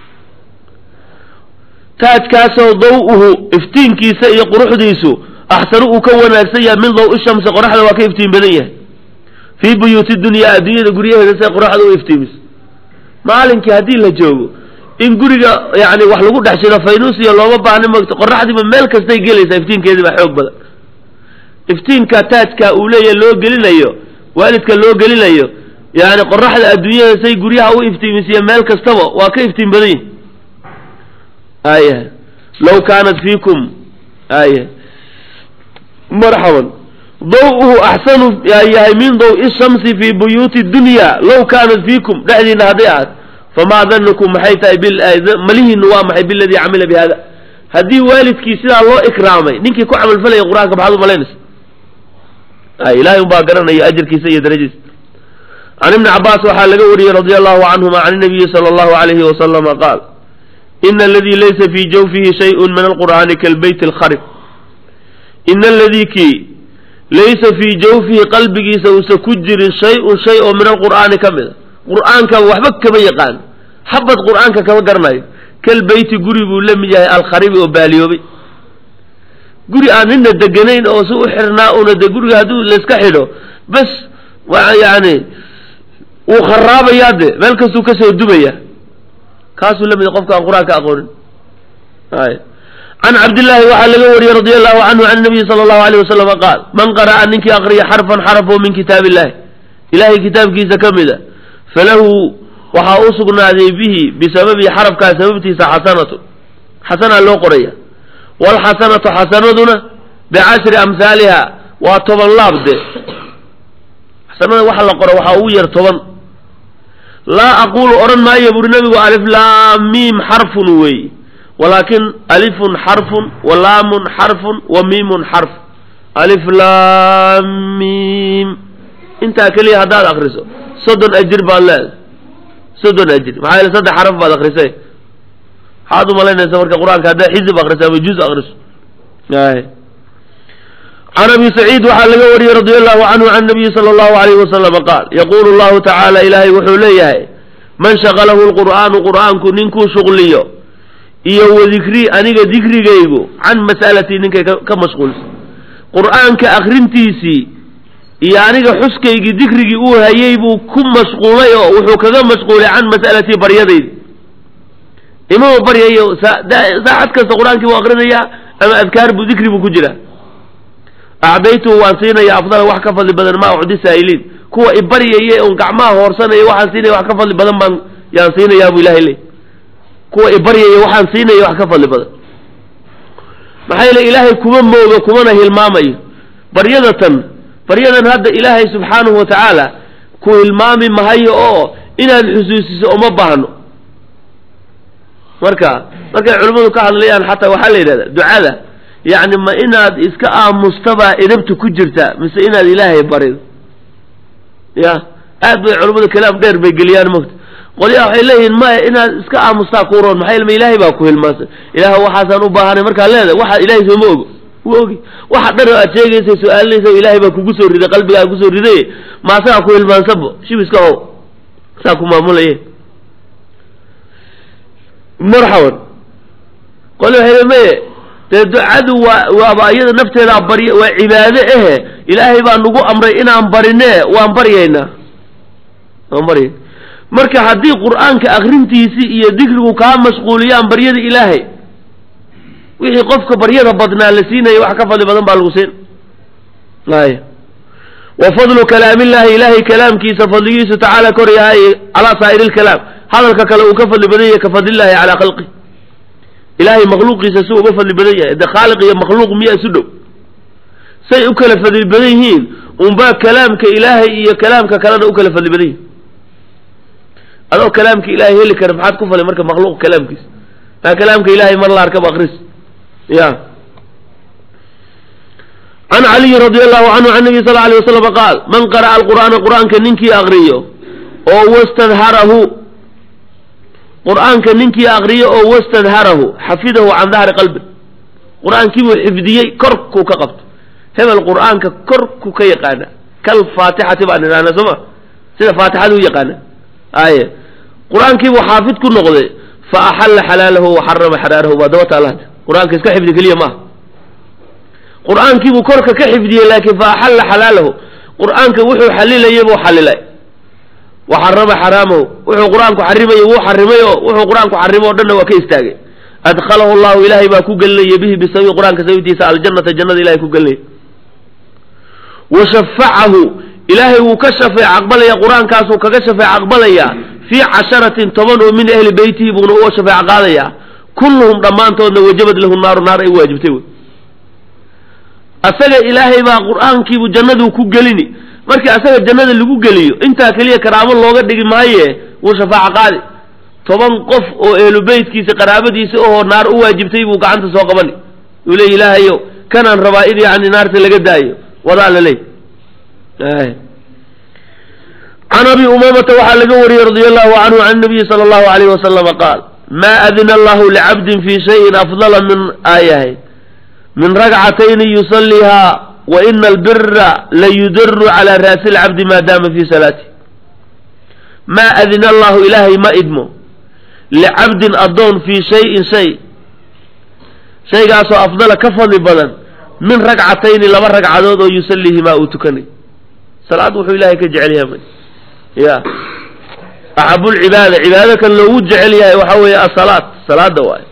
taajkaasoo daw-uhu iftiinkiisa iyo quruxdiisu axsanu uu ka wanaagsan yahay min daw ishamsi qoraxda waa ka iftiin badan yahay fii buyuuti dunyaa adduunyada guryaheeda say qoraxda u iftiimiso maalinkii haddii la joogo in guriga yani wax lagu dhex jiro faynuusiya looma baahna mogto qoraxdiiba meel kastay gelaysaa iftiinkeedii baa xoog badan iftiinka taajka uu leeyahay loo gelinayo waalidka loo gelinayo yani qoraxda adduunyada say guryaha u iftiimisiya meel kastaba waa ka iftiin badan yihi aya law kaanat fiikum aya marxaban daw-uhu axsanu yahay min daw-i shamsi fii buyuuti dunya law kaanat fiikum dhexdiina hadday ahaat famaa danukum maxay tahay malihiinu waa maxay biladii camila bi hada haddii waalidkii sidaa loo ikraamay ninkii ku camalfalaya qur-aanka maxaad umalaynaysa ay ilahay un baa garanaya ajarkiisa iyo darajadiisa can ibni cabaas waxaa laga wariyey radia allahu canhuma can nabiyi sala allahu alayhi wasalama qaal ina aladii laysa fii jawfihi shayun min alqur'aani kalbeyt alkharib ina aladii kii laysa fii jawfihi qalbigiisa uusa ku jirin shay-un shay oo min alqur'aani ka mid a qur'aanka waxba kama yaqaan xabad qur'aanka kama garanayo kalbeyti guri buu la mid yahay alkharibi oo baaliyoobay guri aan nina deganayn oo si u xirnaa una de guriga hadduu layska xidho bas waa yani wuu kharaabayaa de meel kastuu kasoo dumaya kaasuu la mid yahay qofka aan qur-aanka aqoonin ay can cabdillaahi waxaa laga wariyey radia allahu canhu can nabiyi sala allahu alayh wasalama qaal man qara'a ninkii aqriya xarfan xaraf oo min kitaab illahi ilahay kitaabkiisa ka mid a falahu waxaa u sugnaaday bihi bisababi xarafkaa sababtiisa xasanatu xasanaa loo qoraya waalxasanatu xasanaduna bicashri amhaaliha waa toban laab de xasanada waxa la qoro waxaa ugu yar toban laa aqulu odhan maayo buri nabigu alif laam miim xarfun weey walaakin alifun xarfun wa laamun xarfun wa miimun xarf alif laam miim intaa keliya haddaad akriso soddon ajir baad leedahay soddon ajir maxaa yeele saddex xaraf baad akrisay maxaad umalaynaysa marka qur-aanka haddaad xizib akriso ama juz akriso ay can abi saciid waxaa laga wariyey radia allahu canhu can nabiyi sala allahu alayhi wasalama qaal yaquulu llahu tacaala ilaahay wuxuu leeyahay man shaqalahu lqur'aanu qur'aanku ninkuu shuqliyo iyo wadikrii aniga dikrigaygu can mas'alatii ninkay ka mashquulsa qur'aanka akrintiisii iyo aniga xuskaygii dikrigii uu hayay buu ku mashquulay oo wuxuu kaga mashquulay can mas'alatii baryadaydi imama baryayo saacad kasta qur-aankii buu akrinayaa ama adkaar buu dikri buu ku jiraa acdaytuhu waan siinaya afdala wax ka fadli badan maa ucdi saa'iliin kuwa ibaryaya un gacmaha hoorsanaya waxaan siinaya wax ka fadli badan baan yaan siinayaa bu ilahay leey kuwa ibaryaya waxaan siinaya wax ka fadli badan maxaa yeele ilaahay kuma mooga kumana hilmaamayo baryada tan baryadan hadda ilaahay subxaanahu wa tacaala ku hilmaami mahayo oo inaad xusuusiso uma baahno marka markay culimmadu ka hadlayaan xataa waxaa la yidhahdaa ducada yacni ma inaad iska aamustabaa idabta ku jirta mise inaad ilaahay barido ya aad bay culimmadu kalaam dheer bay geliyaan mogta qolyaha waxay leeyihiin maya inaad iska aamustaa kuu roon maxaa ilma ilaahay baa ku hilmaansan ilaah waxaasaan u baahanay markaa leedahay waxa ilaahay sooma ogo wuu ogi waxa dhan oo aad sheegaysa su-aalinaysa ilaahay baa kugu soo riday qalbigaa kusoo riday maasagaa ku hilmaansanbo shibiska how saa ku maamulaye marxaban qoli waxay maye dee ducadu waa waaba iyada nafteedaa barya waa cibaade ehe ilaahay baa nagu amray inaan barinee waan baryaynaa waan baryay marka haddii qur-aanka akrintiisii iyo dikrigu kaa mashquuliyaan baryada ilaahay wixii qofka baryada badnaa la siinaya wax ka fadli badan baa lagu siin ay wa fadlu kalaamillahi ilaahay kalaamkiisa fadligiisu tacaala kor yahay calaa saa'iri lkalaam hadalka kale uu ka fadli badan yahay ka fadlillahi calaa khalqi ilaahay makhluuqiisa si uga fadli badan yahay de khaaliq iyo makhluuq miyaa isu dhow say u kala fadli badan yihiin unbaa kalaamka ilaahay iyo kalaamka kalena u kala fadli badan yihin adoo kalaamka ilaahay heli kara maxaad ku falay marka makhluuq kalaamkiisa maa kalaamka ilaahay mar la arkaba akris ya can caliyi radi allahu canhu can nabiy sal alay wasalam qaal man qara'a alqur'aana qur'aanka ninkii akriyo oo wastadharahu qur'aanka ninkii akriyo oo wastadharahu xafidahu can dahri qalbi qur'aankiibuu xifdiyey korkuu ka qabto hebel qur'aanka korku ka yaqaana kal faatixati baan idhahna soo ma sida faatixada u yaqaana aye qur-aankiibuu xaafid ku noqday fa axalla xalaalahu wa xarama xaraarahu baa daba taala hadda qur-aanka iska xifdi keliya maaha qur-aankiibuu korka ka xifdiyey laakiin fa axalla xalaalahu qur-aanka wuxuu xalilayay buu xalilay wa xarama xaraamahu wuxuu qur-aanku xarimayay wuu xarimay oo wuxuu qur-aanku xarimo o dhanna waa ka istaagay adkhalahu llahu ilaahay baa ku gelinaya bihi bisababi qur-aanka sababtiisa aljannata jannada ilahay ku gelinaya wa shafacahu ilaahay wuu ka shafeec aqbalaya qur-aankaasuu kaga shafeec aqbalaya fii casharatin toban oo min ahli beytihi buuna uga shafeec qaadaya kulluhum dhammaantoodna wajabad lahu naaru naar ay u waajibtay wey asaga ilaahay baa qur-aankiibu jannaduu ku gelini markii asaga jannada lagu geliyo intaa keliya karaamo looga dhigi maaye wuu shafaaco qaadi toban qof oo ehlu beytkiisa qaraabadiisa ohoo naar u waajibtay buu gacanta soo qabani uu leey ilaahayo kanaan rabaa in yani naarta laga daayo wadaa la leey can abi umamata waxaa laga wariyey radi allahu canhu can nabiyi sala allahu alayh wasalama qaal maa adina allahu licabdin fi shayin afdala min aayahay min ragcatayni yusaliihaa wa ina albira layudaru cala raasi lcabdi maadaama fi salaati maa adina allahu ilaahay ma idmo licabdin addoon fii shayin shay shaygaasoo afdala ka fadli badan min ragcatayni laba ragcadood oo yusaliihimaa uu tukanay salaad wuxuu ilahay ka jecel yahay ya axabulcibaada cibaado kan loogu jecel yahay waxaa weeye asalaad salaada waayo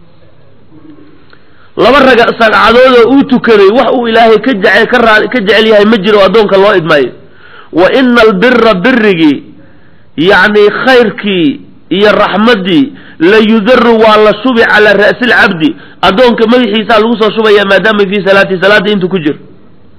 laba raga ragcadood oo uu tukaday wax uu ilaahay ka jece ka raa ka jecel yahay ma jiro addoonka loo idmaayo wa ina albira birigii yacni khayrkii iyo raxmaddii la yudaru waa la shubi calaa ra'si lcabdi addoonka madaxiisaa lagu soo shubaya maadaama fii salaati salaadda intuu ku jiro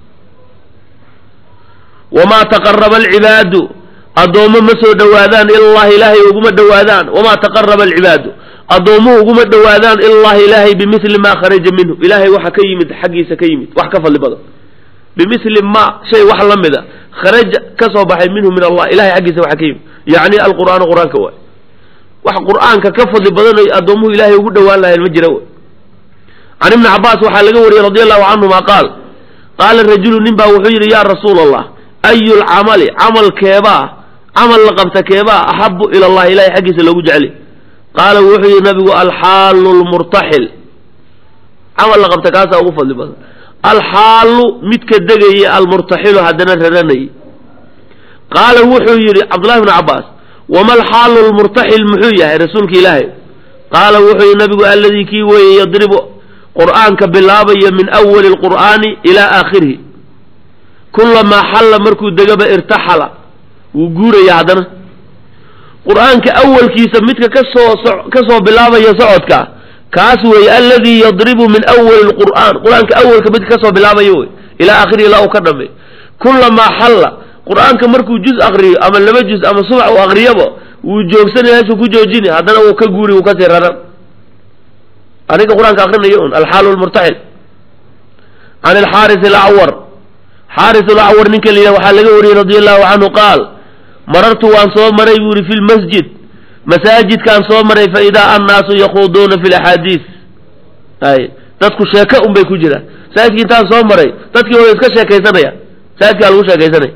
wamaa taqaraba alcibaadu addoommo ma soo dhowaadaan ilallahi ilaahay uguma dhowaadaan wamaa taqaraba alcibaadu addoommuhu uguma dhowaadaan ilallahi ilaahay bimili maa kharaja minhu ilaahay waxa ka yimid xaggiisa ka yimid wax ka fadli badan bimili ma shay wax la mida kharaja ka soo baxay minhu min allah ilahay xaggiisa waxa ka yimid yacni alqur'aanu qur-aanka waay wax qur-aanka ka fadli badan ay addoommuhu ilaahay ugu dhowaan lahayn ma jira can ibni cabaas waxaa laga wariyey radi allahu canhuma qaal qaala rajulu nin baa wuxuu yidhi yaa rasuula allah ayu lcamali camal keebaa camal la qabta keebaa axabu ila allahi ilahay xaggiisa loogu jeceli qaala wuxuu yidhi nabigu alxaalu lmurtaxil camal la qabta kaasaa ugu fadli badan alxaalu midka degaya almurtaxilu haddana raranayay qaala wuxuu yidhi cabdullahi bnu cabaas wama alxaalu lmurtaxil muxuu yahay rasuulka ilaahay qaala wuxuu yidhi nabigu alladii kii weeye yadribu qur'aanka bilaabaya min awali lqur'aani ilaa aakhirihi kulamaa xalla markuu degaba irtaxala wuu guuraya haddana qur-aanka awalkiisa midka kasoo kasoo bilaabaya socodka kaas weeye alladii yadribu min awali lqur'aan qur-aanka awalka midka kasoo bilaabaya wey ilaa aakhirihi ilaa uu ka dhameey kulamaa xalla qur-aanka markuu juz akriyo ama laba juz ama subax uu akriyaba wuu joogsanay meeshuu ku joojini haddana wuu ka guuri wuu kasii raran aniga qur-aanka akrinayo un alxaalu lmurtaxil can alxaaris alacwar xaaris alacwar ninka la yidhah waxaa laga wariyey radi allahu canhu qaal marartu waan soo maray buu yihi fi lmasjid masaajidkaan soo maray fa idaa annaasu yakhuuduuna fi laxaadiis ay dadku sheeke un bay ku jiraan masaajidki intaan soo maray dadkii way iska sheekaysanaya masaajidkaa lagu sheekaysanaya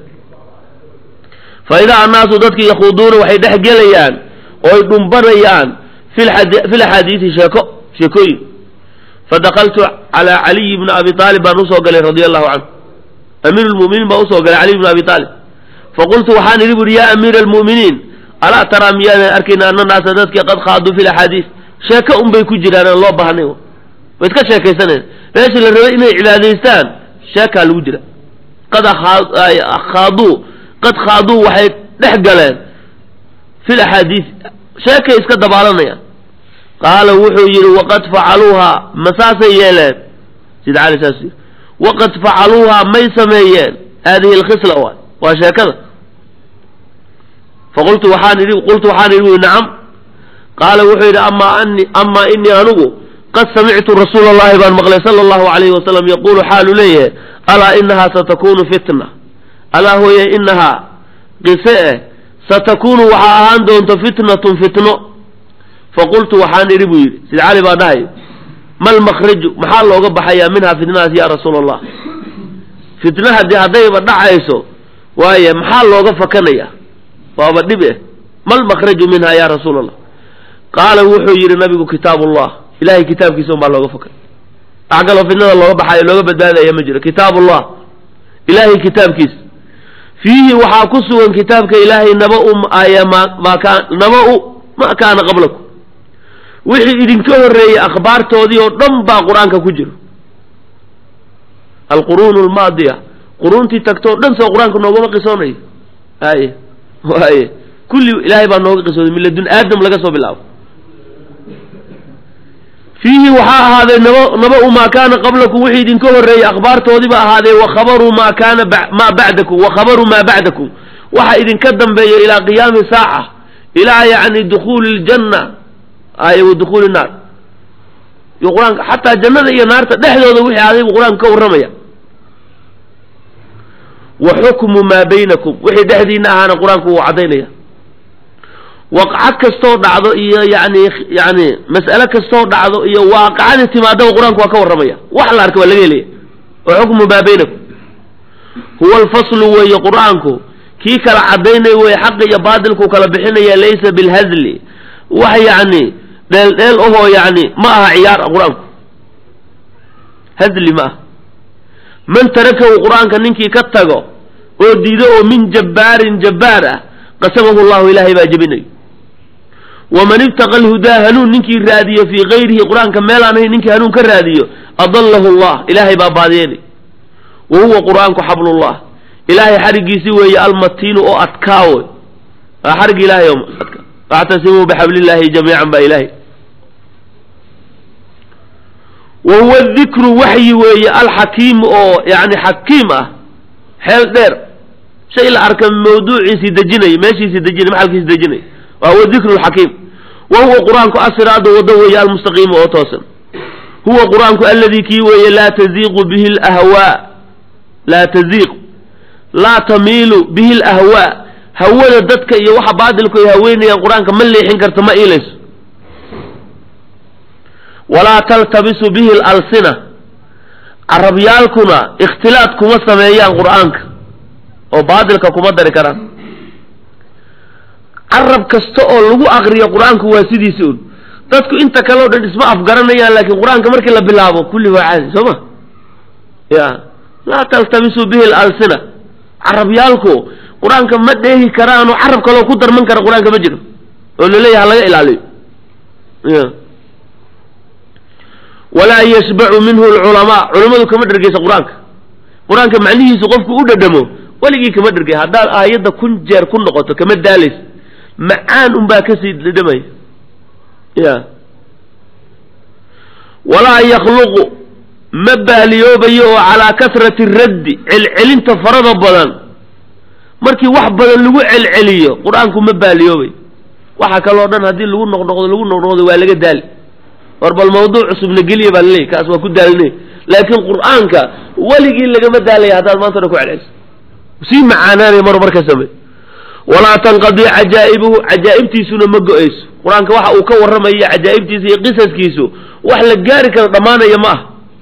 fa idaa annaasu dadki yakhuuduuna waxay dhex gelayaan ooy dhumbanayaan fi laxaadiisi sheeko sheekooyin fadakaltu calaa caliyi bni abi aalib baan usoo galay radia allahu canhu amiir lmuminiin baan usoo galay caliy bni abi aalib faqultu waxaan idhi buuri yaa amiira almu'miniin alaa taraa miyaadan arkayna ana naasa dadkii qad khaaduu fi laxaadiis sheeko un bay ku jiraan aan loo baahnay way iska sheekaysanayn meeshii la rabay inay cibaadaystaan sheekaa lagu jira qad khaaduu qad khaaduu waxay dhex galeen fi laxaadiis sheekay iska dabaalanayaan qaala wuxuu yidhi waqad facaluuhaa ma saasay yeeleen sida cali saas yidhi waqad facaluuhaa may sameeyeen haadihi alkhisla waay waa sheekada faqultu waxaan idhi qultu waxaan idhi ui nacam qaala wuxuu yidhi amaa ani amaa inii anigu qad samictu rasuula allahi baan maqlay sala allahu alayhi wasalam yaquulu xaalu leeyahay alaa inahaa satakunu fitna alaa hooye inahaa qise eh satakunu waxaa ahaan doonta fitnatun fitno faqultu waxaan idhi buu yidhi sida cali baa dhahay mal makhraju maxaa looga baxayaa minhaa fitnadaas ya rasuula allah fitna haddii haddayba dhacayso waaye maxaa looga fakanaya waaba dhib eh mal makhraju minhaa ya rasuula allah qaala wuxuu yidhi nabigu kitaabullah ilahay kitaabkiisa un baa looga fakan wax kaloo fitnada looga baxayo looga badbaadaya ma jiro kitaabullah ilahay kitaabkiisa fiihi waxaa ku sugan kitaabka ilaahay naba-u naba-u ma kaana qablakum wixii idinka horreeyey akhbaartoodii oo dhan baa qur-aanka ku jiro alquruun almaadiya quruuntii tagtoo dhan soo qur-aanka noogama qisoonayo aye waaye kulli ilaahay baa nooga qisooday miladun aadam laga soo bilaabo fiihi waxaa ahaaday naba naba-u maa kaana qablakum wixii idinka horreeyey akhbaartoodiiba ahaadee wakhabaruu maa kaana maa bacdakum wakhabaruu maa bacdakum waxa idinka dambeeya ilaa qiyaami saaca ilaa yacni dukhuuli ljanna ay wa dukhuuli naar iyo qur-aanka xataa jannada iyo naarta dhexdooda wixii adaybu qur-aanka ka warramaya wa xukmu maa baynakum wixii dhexdiina ahaana qur-aanku wuu caddaynaya waqcad kastoo dhacdo iyo yani yani mas'ale kastoo dhacdo iyo waaqacadii timaadaba qur-aanku waa ka warramaya wax la arka waa laga helaya wa xukmu maa baynakum huwa alfaslu weeye qur-aanku kii kala caddaynaya weye xaqi iyo baatilku kala bixinaya laysa bilhazli wax yacni dheel dheel ahoo yacni ma aha ciyaar ah qur-aanku hazli ma aha man tarakahu qur-aanka ninkii ka tago oo diido oo min jabbaarin jabbaar ah qasamahu llahu ilaahay baa jebinayo waman ibtaqa alhudaa hanuun ninkii raadiyo fii kayrihi qur-aanka meelaan ahayn ninkii hanuun ka raadiyo adallahu allah ilaahay baa baadiyeynay wa huwa qur-aanku xablullah ilaahay xarigiisi weeye almatiinu oo adkaawo waa xarig ilaahay oo adka wactasimuu bixablillahi jamiican baa ilaahay wa huwa dikru waxyi weeye alxakiim oo yani xakiim ah xeel dheer shay la arka mawduuciisii dejinay meeshiisii dejinay maxalkiisi dejinay wa huwa dikru lxakiim wa huwa qur-aanku asiraadu waddo weeye almustaqiima oo toosan huwa qur-aanku alladii kii weeye laa taziiqu bihi lahwaa laa taziiq laa tamiilu bihi lahwaa hawada dadka iyo waxa baatilku ay haweynayaan qur-aanka ma leexin karto ma iilayso walaa taltabisu bihi lalsina carabyaalkuna ikhtilaad kuma sameeyaan qur-aanka oo baatilka kuma dari karaan carab kasta oo lagu akriyo qur-aanku waa sidiisi un dadku inta kale o dhan isma afgaranayaan laakiin qur-aanka markii la bilaabo kulli waa caadi soo ma ya laa taltabisu bihi lalsina carabyaalku qur-aanka ma dheehi karaanoo carab kaloo ku darman kara qur-aanka ma jiro oo laleeyahay ha laga ilaaliyo ya walaa yashbacu minhu alculamaa culammadu kama dhergeysa qur-aanka qur-aanka macnihiisu qofku u dhadhamo weligii kama dhergey haddaad aayadda kun jeer ku noqoto kama daalays macaan unbaa kasii dhadhamaya ya walaa yakhluqu ma baaliyoobayo oo calaa kasrati raddi celcelinta farada badan markii wax badan lagu celceliyo qur-aanku ma baaliyoobay waxa kaloo dhan haddii lagu noqnoqdo lagu noqnoqdo waa laga daali war bal mawduuc cusubna geliya baa laleeyahy kaas waa ku daalne laakiin qur-aanka weligii lagama daalaya haddaad maanta dhan ku celceliso sii macaanaanaya mar marka samey walaa tanqadii cajaa'ibuhu cajaa'ibtiisuna ma go-ayso qur-aanka waxa uu ka warramaya cajaa'ibtiisa iyo qisaskiisu wax la gaari karo dhammaanaya ma ah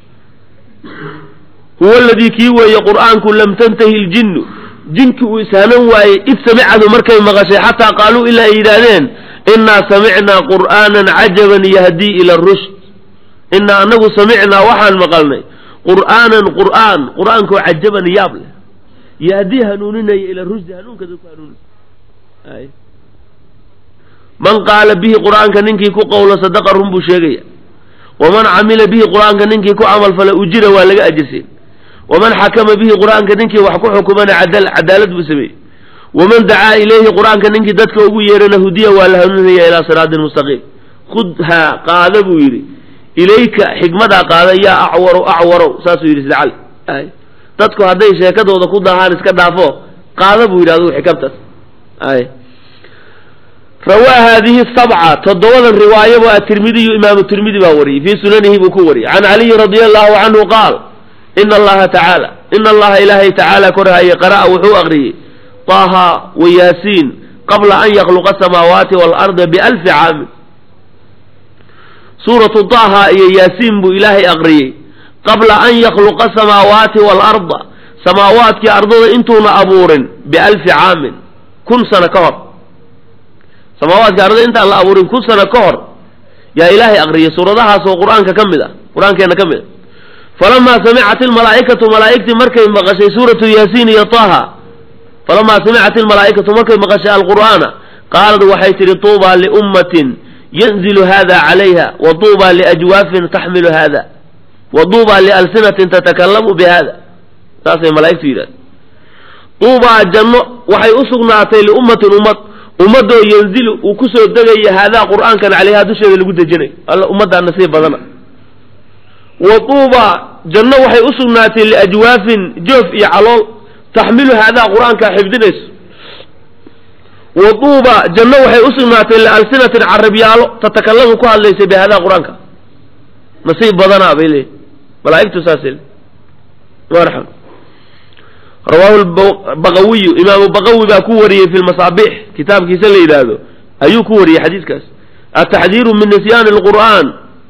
huwa aladii kii weeye qur'aanku lam tantahi ljinnu jinki uu ishaanan waayey id samicadu markay maqashay xataa qaaluu ilaa ay yidhaahdeen innaa samicnaa qur'aanan cajaban yahdii ila rushd innaa anagu samicnaa waxaan maqalnay qur'aanan qur'aan qur'aankoo cajaban yaab leh yahdii hanuuninaya ila rushdi hanuunka dadku hanuunin man qaala bihi qur'aanka ninkii ku qowlo sadaqa run buu sheegaya waman camila bihi qur'aanka ninkii ku camalfala ujira waa laga ajirsiin waman xakama bihi qur'aanka ninkii wax ku xukumana cadaalad buu sameeyey waman dacaa ilayhi qur'aanka ninkii dadka ugu yeerana hudiya waa la hanuuninaya ilaa siraatin mustaqiim khudhaa qaada buu yidhi ilayka xikmadaa qaada yaa acwarow acwarow saasuu yidhi sida cali dadku hadday sheekadooda ku dahaan iska dhaafo qaada buu yidhi adugu xikamtaas ay rawaa haadihi sabca toddobadan riwaayabo atirmidiyu imaamu tirmidi baa wariyey fii sunanihi buu ku wariyey can caliyin radia allahu canhu qaal ina allaha tacaala ina allaha ilaahay tacaala korhaye qara'a wuxuu aqriyey طaha wa yaasiin qabla an yakluqa asamaawaati waalarda bialfi caamin suuratu طaha iyo yaasiin buu ilaahay aqriyey qabla an yakluqa asamaawaati waalarda samaawaadkii ardada intuuna abuurin bialfi caamin kun sano ka hor samaawaadka ardada intaan la abuurin kun sano ka hor yaa ilaahay aqriyay suuradahaas oo qur-aanka ka mid ah qur-aankeena ka mid a falamaa samicat ilmalaa'ikatu malaa'igtii markay maqashay suuratu yaasiin iyo taha falamaa samicat ilmalaa'ikatu markay maqashay alqur'aana qaalad waxay tidhi tuubaa liummatin yanzilu hada calayha wa tuubaa liajwaafin taxmilu hada wa tuubaa lialsinatin tatakalamu bihada saasay malaa'igtu yidhahda tuubaa janno waxay u sugnaatay liummatin ummad ummadoo yanzilu uu kusoo degaya haadaa qur'aankan calayha dusheeda lagu dejinayo alla ummaddaa nasiib badana wa tuuba janno waxay u sugnaatay liajwaafin joof iyo calool taxmilu haadaa qur-aankaa xifdinayso wa tuuba janno waxay u sugnaatay lialsinatin carabyaalo tatakalamu ku hadlaysa bi haadaa qur-aanka nasiib badanaa bay leeyihin malaa'igtu saasay le marxam rawaahu baqawiyu imaamu baqawi baa ku wariyey fi lmasaabix kitaabkiisa la yidhaahdo ayuu ku wariyey xadiiskaas ataxdiiru min nisyaani lqur'aan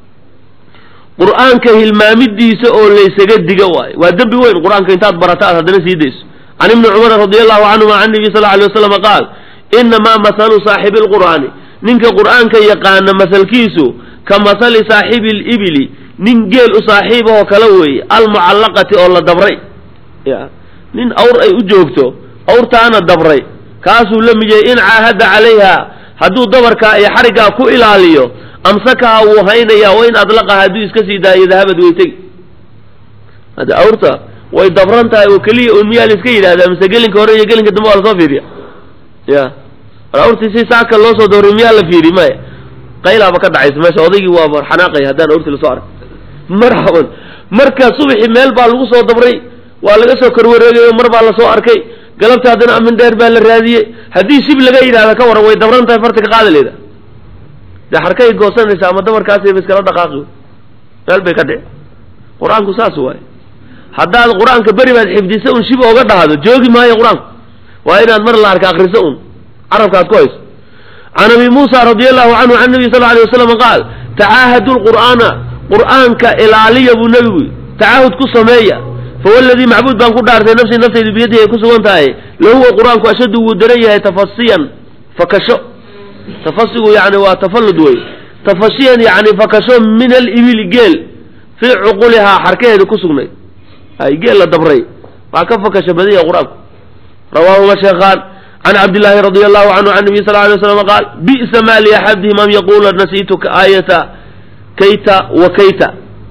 qur'aanka hilmaamidiisa oo laysaga diga waayo waa dembi weyn qur-aanka intaad barata aad haddana sii dayso can ibni cumar radi allahu canhuma can nabiy sal alay waslam qaal inamaa mahalu saaxibi lqur'aani ninka qur'aanka yaqaana masalkiisu ka mahali saaxibi libili nin geel u saaxiibahoo kale weeye almucallaqati oo la dabray nin awr ay u joogto awrtaana dabray kaasuu la mid yahay in caahada calayha hadduu dabarkaa iyo xariggaa ku ilaaliyo amsakaha wuu haynayaa wa in adlaqaha hadduu iska sii daayo dahabad way tegi hadda awrta way dabran tahay oo keliya un miyaa la iska yidhahdaa mise gelinka hore iyo gelinka dambe waa lasoo fiiriya ya awrtii si saaka loo soo dabray miyaa la fiiri maya qaylaaba ka dhacaysa meesha odaygii waaba xanaaqaya haddaan awrtii lasoo ark marhaban marka subaxii meel baa lagu soo dabray waa laga soo korwareegayo mar baa lasoo arkay galabta haddana amin dheer baa la raadiyey haddii shib laga yidhahda ka waran way dabran tahay farta ka qaada leeda dee xarkay goosanaysa ama dabarkaasayba iskala dhaqaaqi meel bay ka dhici qur-aanku saas waaye haddaad qur-aanka beri baad xifdisa un shib ooga dhahdo joogi maayo qur-aanku waa inaad mar la arka akriso un carabka aad ku hayso can abi muusa radi allahu canhu can nabiy sal alay wasalam qaal tacaahadu lqur'aana qur'aanka ilaaliya buu nebigu tacaahud ku sameeya fawladii macbuud baan ku dhaartay nafsii naftaydu biyadihi ay ku sugan tahay lahuwa qur-aanku ashaddu wuu daran yahay tafasiyan fakasho tafasigu yani waa tafallud wey tafashiyan yani fakasho min alibili geel fii cuqulihaa xarkaheeda ku sugnayd ay geel la dabray waa ka fakasho badanya qur-aanku rawaahuma sheekhaan can cabdillaahi radi allahu canhu can nabiy sal lay slam qaal bi'sa ma liaxadihim an yaqula nasiituka aayata kayta wa kayta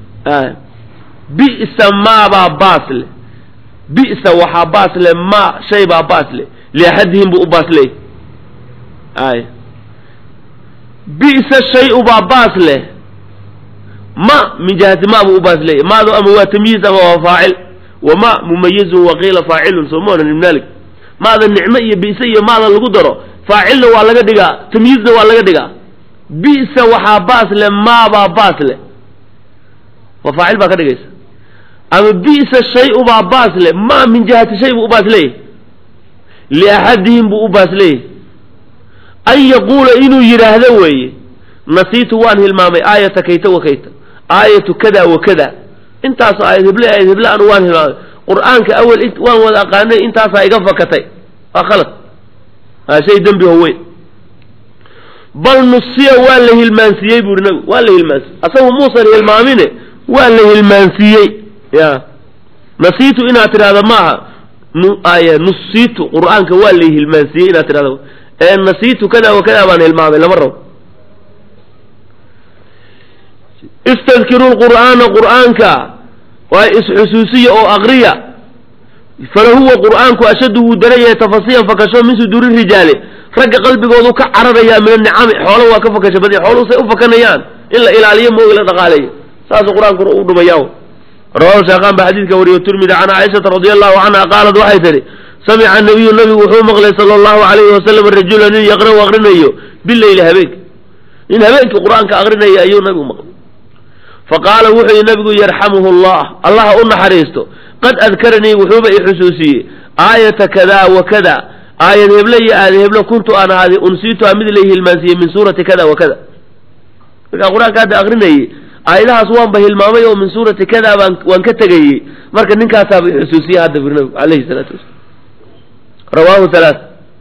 bi'sa maabaa baas leh bi'sa waxaa baas leh ma shay baa baas leh liaxadihim buu u baas leey ay bi'sa shay-u baa baas leh ma min jihati ma buu u baas leeyahy maadu ama waa tamyiiz ama waa faacil wa ma mumayizun waqiila faacilun soo ma onan ibn malik maada nicmo iyo bi'se iyo maada lagu daro faacilna waa laga dhigaa tamyiizna waa laga dhigaa bi'sa waxaa baas le maabaa baas le waa faacil baa ka dhigaysa ama bi'sa shay ubaa baas le ma min jihati shay buu u baas leeyahy liaxadihim buu u baas leeyahy an yaquula inuu yidhaahdo weeye nasiitu waan hilmaamay aayata kayta wa kayta aayatu kada wa kada intaasoo aayad heble aayad heble anu waan hilmaamay qur-aanka awel waan wada aqaanay intaasaa iga fakatay waa khalad waa shay dembi ho weyn bal nusiya waa la hilmaansiiyey buuri nabigu waa la hilmaansiiyey asagu muusan hilmaamine waa la hilmaansiiyey ya nasiitu inaad tidhahda maaha ay nusiitu qur-aanka waa la hilmaansiiyey inaad tidhahda ee nasiitu kada wa kada baan hilmaamay lama rabo istadkiru lqur'aana qur'aanka waa isxusuusiya oo aqriya falahuwa qur'aanku ashaddu wuu daran yahay tafasiyan fakasho min suduuri rijaali ragga qalbigoodu ka cararayaa min anicami xoolo waa ka fakasho badi xooluhu say u fakanayaan in la ilaaliyo moogi la dhaqaaleeyo saasuu qur-aanku u dhumayaa rawahu shaaqaan baa xadiidka wariyo tirmidi can caaishata radia allahu canha qaalat waxay tihi samica nabiyu nabigu wuxuu maqlay sala allahu alayhi wasalam rajula nin yaqra'u aqrinayo bileyli habeenka nin habeenkii qur-aanka aqrinaya ayuu nabigu maqlay faqaala wuxuu yihi nabigu yarxamuhu allah allaha u naxariisto qad adkaranii wuxuuba i xusuusiyey aayata kada wa kada aayad heble iyo aayad heble kuntu aan ahaaday unsiituha mid la hilmaansiiyey min suurati kada wa kada markaa qur-aanka hadda aqrinayey aayadahaas waanba hilmaamay oo min suurati kada baan waan ka tegayey marka ninkaasaaba i xusuusiyey hadda bir nabigu alayhi salaatu wasalam rawaahu halaa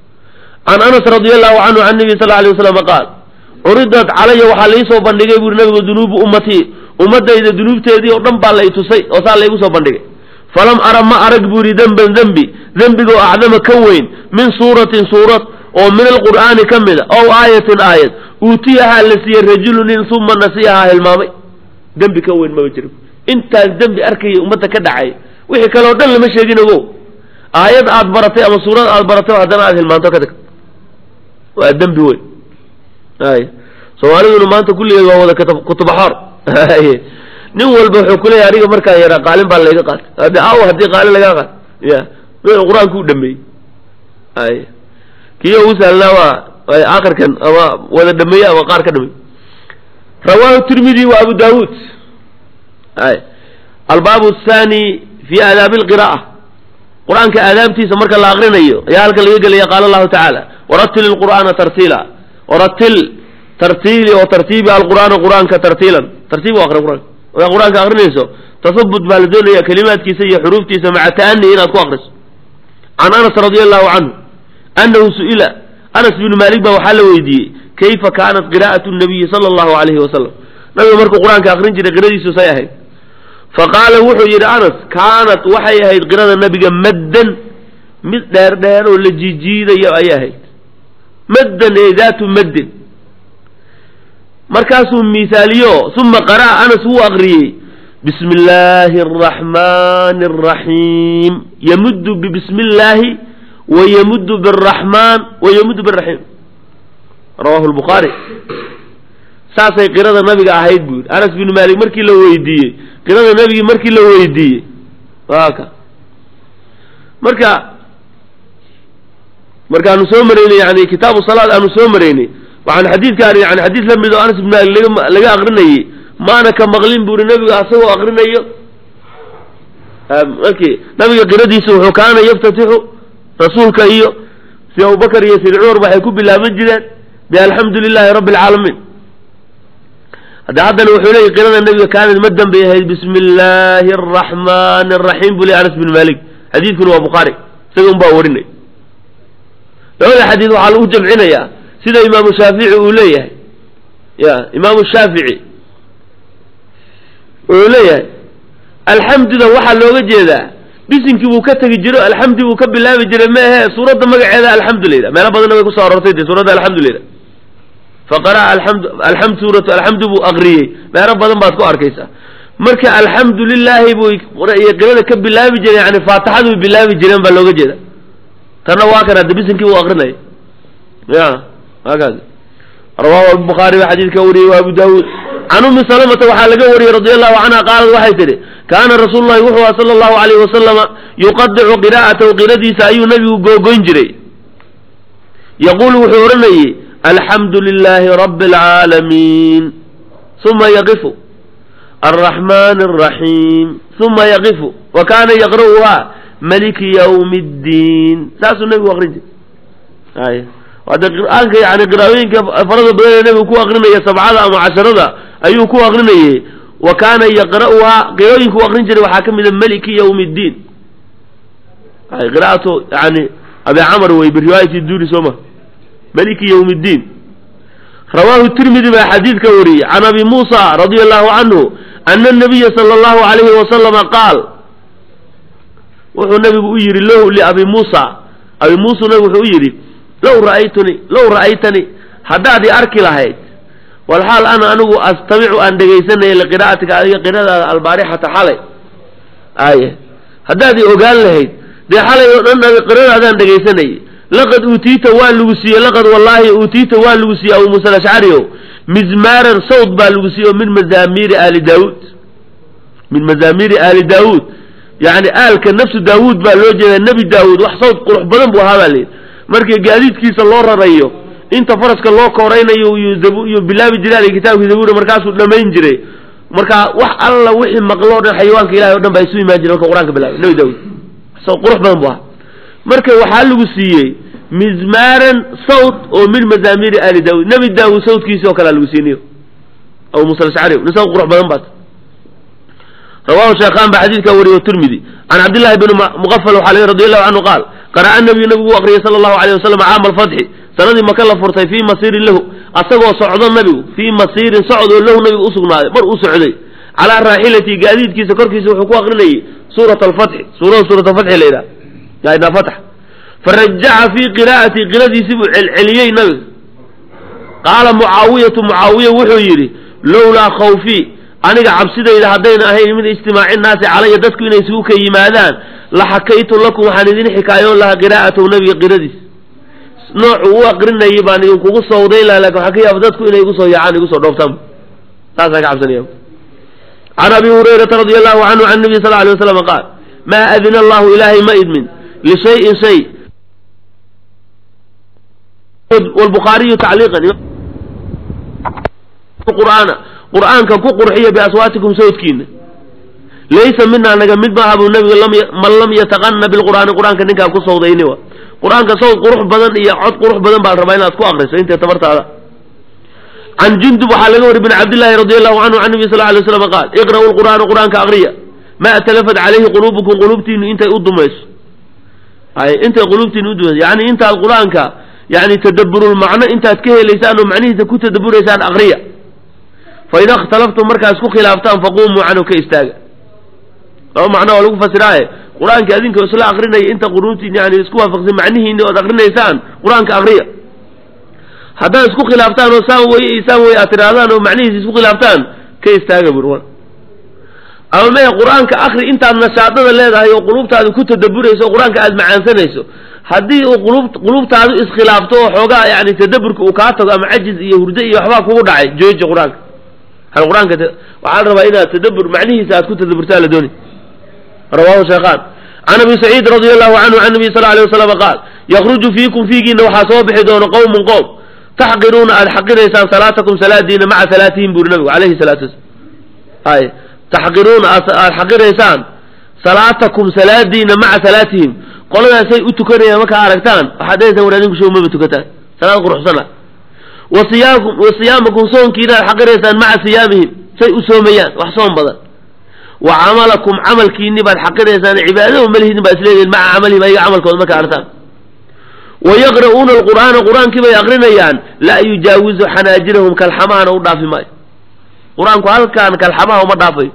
can anas radia allahu canhu can nabiy sal alay wasalam qaal curidat calaya waxaa laisoo bandhigay buuri nabigu dunuubu ummatii ummadayda dunuubteedii oo dhan baa la i tusay oo saa laygu soo bandhigay falam ara ma arag buuri demban dembi dembigoo acdama ka weyn min suuratin suurad oo min alqur'aani ka mida ow aayatin aayad uutiyahaa la siiyey rajulu nin uma nasiyahaa hilmaamay dembi ka weyn maba jiro intaas dembi arkaya ummadda ka dhacay wixii kale o dhan lama sheegin ogo aayad aad baratay ama suurad aad baratay haddana aad hilmaanto ka tagto waa dembi weyn ay soomaaliduna maanta kulligeed waa wada kutubaxoor nin walba wuxuu kuleeyahy aniga markaan yaraa qaalin baa layga qaatay haddi aw haddii qaalin lagaa qaat ya meel qur-aanka u dhameeyey ay kii ugu sahlnaa waa akhirkan ama wada dhameeye ama qaar ka dhameey rawaahu tirmidi wa abu daawuud ay albaabu athani fi aadaabi alqira'a qur-aanka aadaabtiisa marka la aqrinayo ayaa halkan laga gelaya qaala allahu tacaala waratil ilqur'aana tartiila waratil tartiili oo tartiibi alqur'aana qur-aanka tartiilan tartiib u aqri qur-aanka markaa qur-aanka aqrinayso tasabut baa la doonaya kelimaadkiisa iyo xuruuftiisa maca ta'ani inaad ku aqriso can anas radia allahu canhu annahu su'ila anas binu maalik baa waxaa la weydiiyey kayfa kaanat qiraa'atu nabiyi sala allahu alayhi wasalam nabiga markuu qur-aanka aqrin jiray qiradiisu say ahayd faqaala wuxuu yidhi anas kaanat waxay ahayd qirada nabiga maddan mid dheer dheer oo la jiijiidayo ayay ahayd maddan ee daatu maddin markaasuu miisaaliyo uma qara'a anas wuu aqriyey bismi illaahi araxmaani araxiim yamuddu bibismi illaahi wa yamuddu biraxmaan wa yamuddu biraxiim rawahu lbukhaari saasay qirada nabiga ahayd buu yidhi anas binu maalik markii la weydiiyey qirada nabigii markii la weydiiyey waa ka marka markaanu soo maraynay yani kitaabu salaad aanu soo maraynay waxaan xadiidkaan yani xadiis la mid oo anas ibn maalik laga laga aqrinayey maana ka maqlin buri nabiga asagoo aqrinayo markii nabiga qiradiisa wuxuu kaana yaftatixu rasuulka iyo si abubakar iyo sidi cumar waxay ku bilaaban jireen bialxamdu lilahi rabbi alcaalamiin hadda haddana wuxuu leeyay qirada nabiga kaanad ma dambay ahayd bismi illaahi araxmaani araxiim buu ley anas bin malik xadiidkuna waa bukhaari isaga un baa warinay labada xadiid waxaa lagu jamcinayaa sida imaamu shaafici uu leeyahay ya imaamu shaafici wuxuu leeyahay alxamduda waxaa looga jeedaa bisinkii buu ka tegi jiro alxamdi buu ka bilaabi jiray ma ahe suuradda magaceeda alxamdu layidhah meelo badanna way kusoo arortay de suuradda alxamdu layidhah faqara'a alxamdu alxamd suuratu alxamdu buu aqriyey meelo badan baad ku arkaysaa marka alxamdu lilaahi buu qirada ka bilaabi jiray yani faatixadu bilaabi jireen baa looga jeeda tanna waa kan hadda bisinkii buu aqrinaya ya hakaas rawahu albukhaari baa xadiidka wariyey wa abu daawuud can ummi salamata waxaa laga wariyey radi allahu canha qaalad waxay tidhi kaana rasuulu llahi wuxuu aha sala allahu alayhi wasalama yuqadicu qiraa'atahu qiradiisa ayuu nabigu googoyn jiray yaquulu wuxuu odhanayey alxamdu lilaahi rabbi alcaalamiin uma yaqifu alraxmaan alraxiim uma yaqifu wa kaana yaqra'uhaa maliki yawmi ddiin saasuu nebigu aqrin jiray ay hade qur-aanka yani qiraa'ooyinka farada badan ee nebigu ku aqrinaya sabcada ama casharada ayuu ku aqrinayey wa kaana yaqra'uhaa qirooyinku u aqrin jiray waxaa ka mida maliki yawmi ddiin ay qira'atu yani abi camr wey biriwaayati duuri soo ma maliki yawmi ddiin rawaahu tirmidi baa xadiidka wariyey can abi muusa radia allahu canhu ana nabiya sala allahu alayhi wasalama qaal wuxuu nabigu u yidhi lahu liabi muusa abi muusa nabigu wuxuu u yidhi low ra'aytuni low ra'aytani haddaad i arki lahayd walxaal ana anigu astamicu aan dhegaysanaya liqiraa'atika adiga qiradaada albaarixata xalay aye haddaad i ogaan lahayd dee xalay oo dhan qiradaadaan dhegaysanayay laqad uutiita waa lagu siiyey laqad wallaahi uutiita waa lagu siiyey abu muusa alashcari o mizmaaran sawd baa lagu siiyey oo min mazaamiiri aali daawuud min mazaamiiri aali daawuud yacni aalka nafsu daawuud baa loo jeedaa nebi daawuud wax sawd qurux badan buu ahaa baa layidhi markii gaadiidkiisa loo rarayo inta faraska loo kooraynayo iyo bilaabi jiray kitaabkii zabuura markaasuu dhamayn jiray marka wax alla wixii maqloo dhan xayawaanka ilahay o dhan baa isu imaan jiray marka qur-aanka bilaabay nebi daawuud sawd qurux badan buu ahaa marka waxaa lagu siiyey mizmaaran sawt oo min mazaamiiri aali daawuud nebi daawuud sawtkiisi oo kalea lagu siiniyo abu muusa alashcari nin sawt qurux badan baat rawahu sheekhaan baa xadiidkaa wariyo tirmidi can cabdillahi bni muqafal waxaa laga radi allahu canhu qaal qara'a nabiyu nabigu u aqriyay sala allahu alayh wasalam caama alfatxi sanadii maka la furtay fii masiirin lahu asagoo socdo nabigu fii masiirin socod oo lahu nabigu usugnaaday mar uu socday calaa raaxilati gaadiidkiisa korkiisa wuxuu ku aqrinayay suurat alfatxi suurada suurat alfatxi la yidhaha yaina fatx farajaca fii qiraa'ati qiradiisii buu celceliyey nabiga qaala mucaawiyatu mucaawiya wuxuu yidhi lowlaa khawfii aniga cabsidayda haddayna ahayn min ijtimaaci nnaasi calaya dadku inay isugu ka yimaadaan la xakaytu lakum waxaan idin xikaayoon lahaa qiraa'atahu nabiga qiradiis noocu u aqrinayay baan idinkugu sawdayn laha lakin waxaa ka yaaba dadku inay igu soo yaacaan igu soo dhooftaan saasaan ka cabsanaya can abi hurayrata radi allahu canhu can nabiy sal alay waslam qaal maa adina allahu ilaahay ma idmin lishayin shay wlbukhaariyu tacliiqan qur'aana qur'aanka ku qurxiya biaswaatikum sawdkiina laysa minaa naga mid maaha buu nabigu man lam yataqana bilqur'aani qur'aanka ninkaan ku sawdayni wa qur'aanka sawd qurux badan iyo cod qurux badan baan rabaa inaad ku akriso intay tabartaada can jundub waxaa laga wari bin cabdillahi radi allahu canhu can nabi sal lay slam qaal iqra'u lqur'aana qur'aanka akriya ma atalafat calayhi quluubukum quluubtiinu intay u dumayso ay intay quluubtiinu udumayso yani intaad qur'aanka yani tadaburulmacno intaad ka helaysaan oo macnihiisa ku tadaburaysaan akriya faida ikhtalaftum markaa isku khilaaftaan faqumuu canhu ka istaaga laba macno oo lagu fasiraaye qur-aanka adinka isla akrinaya inta quruuntiin yani isku waafaqsan macnihiini ood akrinaysaan qur-aanka akriya haddaad isku khilaaftaan oo saan weye iyo saan weye aad tidhaahdaan oo macnihiisa isku khilaaftaan ka istaaga bur ama maya qur-aanka akri intaad nashaadada leedahay oo quluubtaada ku tadaburayso oo qur-aanka aada macaansanayso haddii uu qulub quluubtaadu iskhilaafto oo xoogaa yani tadaburka uu kaa tago ama cajiz iyo hurdo iyo waxbaa kugu dhacay jooji qur-aanka hal qur-aanka waxaa la rabaa inaad tadabur macnihiisa aad ku tadaburtaa la dooni rawahu shaykhaan can abi saciid radi allahu canhu can nabiy sal alay wasalam qaal yakruju fiikum fiigiina waxaa soo bixi doona qowmun qowm taxqiruuna aada xaqiraysaan salaatakum salaadiina maca salaatihim buri nabigu alayhi salaatu wasalaam ay taxqiruuna aada xaqiraysaan salaatakum salaadiina maca salaatihim qoladaasay u tukanayaan markaa aragtaan waxaad dhehaysaan war adinku show maba tukataan salaad quruxsana wa siyaakum wa siyaamakum soonkiina aad xaqiraysaan maca siyaamihim say u soomayaan wax soon badan wa camalakum camalkiini baad xaqiraysaan cibaadada malihidin baa isleedihin maca camalihim ayaga camalkooda markaa aragtaan wa yaqra'uuna alqur'aana qur-aankii bay aqrinayaan laa yujaawizu xanaajirahum kalxamahana u dhaafi maayo qur-aanku halkaan kalxamaha uma dhaafayo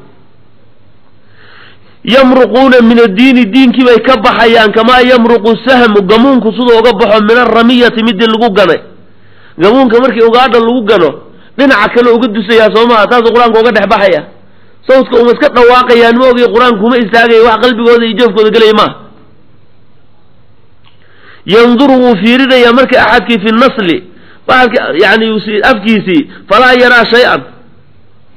yamruquuna min addiini diinkii bay ka baxayaan kamaa yamruqu sahmu gamuunku siduu uga baxo min aramiyati midii lagu ganay gamuunka markii ugaadha lagu gano dhinaca kale uga dusayaa soo maha taasuu qur-aanka uga dhex baxaya sawdka uma iska dhawaaqayaan ma ogiy qur-aanku kuma istaagaya wax qalbigooda iyo joofkooda gelaya maaha yanduru wuu fiirinayaa markii axadkii fi nasli yani afkiisii falaa yaraa shay-an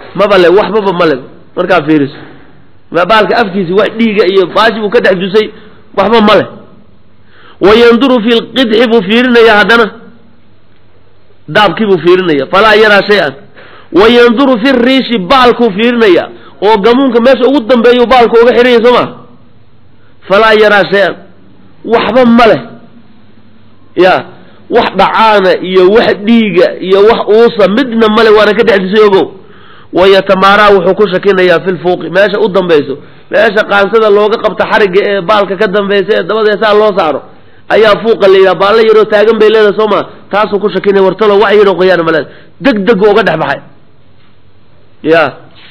maba le waxbaba male markaa fiiriso baalka afkiisi wax dhiiga iyo baashi buu ka dhex dusay waxba male wayanduru fi lqidxi buu fiirinaya haddana daabkii buu fiirinaya falaa yaraa shay-an wayanduru fi riishi baalkuu fiirinaya oo gamuunka meesha ugu dambeeyu baalku uga xihanya soo ma falaa yaraa shay-an waxba male ya wax dhacaana iyo wax dhiiga iyo wax uusa midna male waana ka dhex dusay ogow wayatamaaraa wuxuu ku shakinayaa fi lfuuqi meesha u dambayso meesha qaansada looga qabta xarigga ee baalka ka dambaysa ee dabadeesaa loo saaro ayaa fuuqa la yidhaha baallo yaroo taagan bay leedahay soo ma taasuu ku shakinaya wartalo wax yaroo qoyaan maleed deg deg uga dhex baxay ya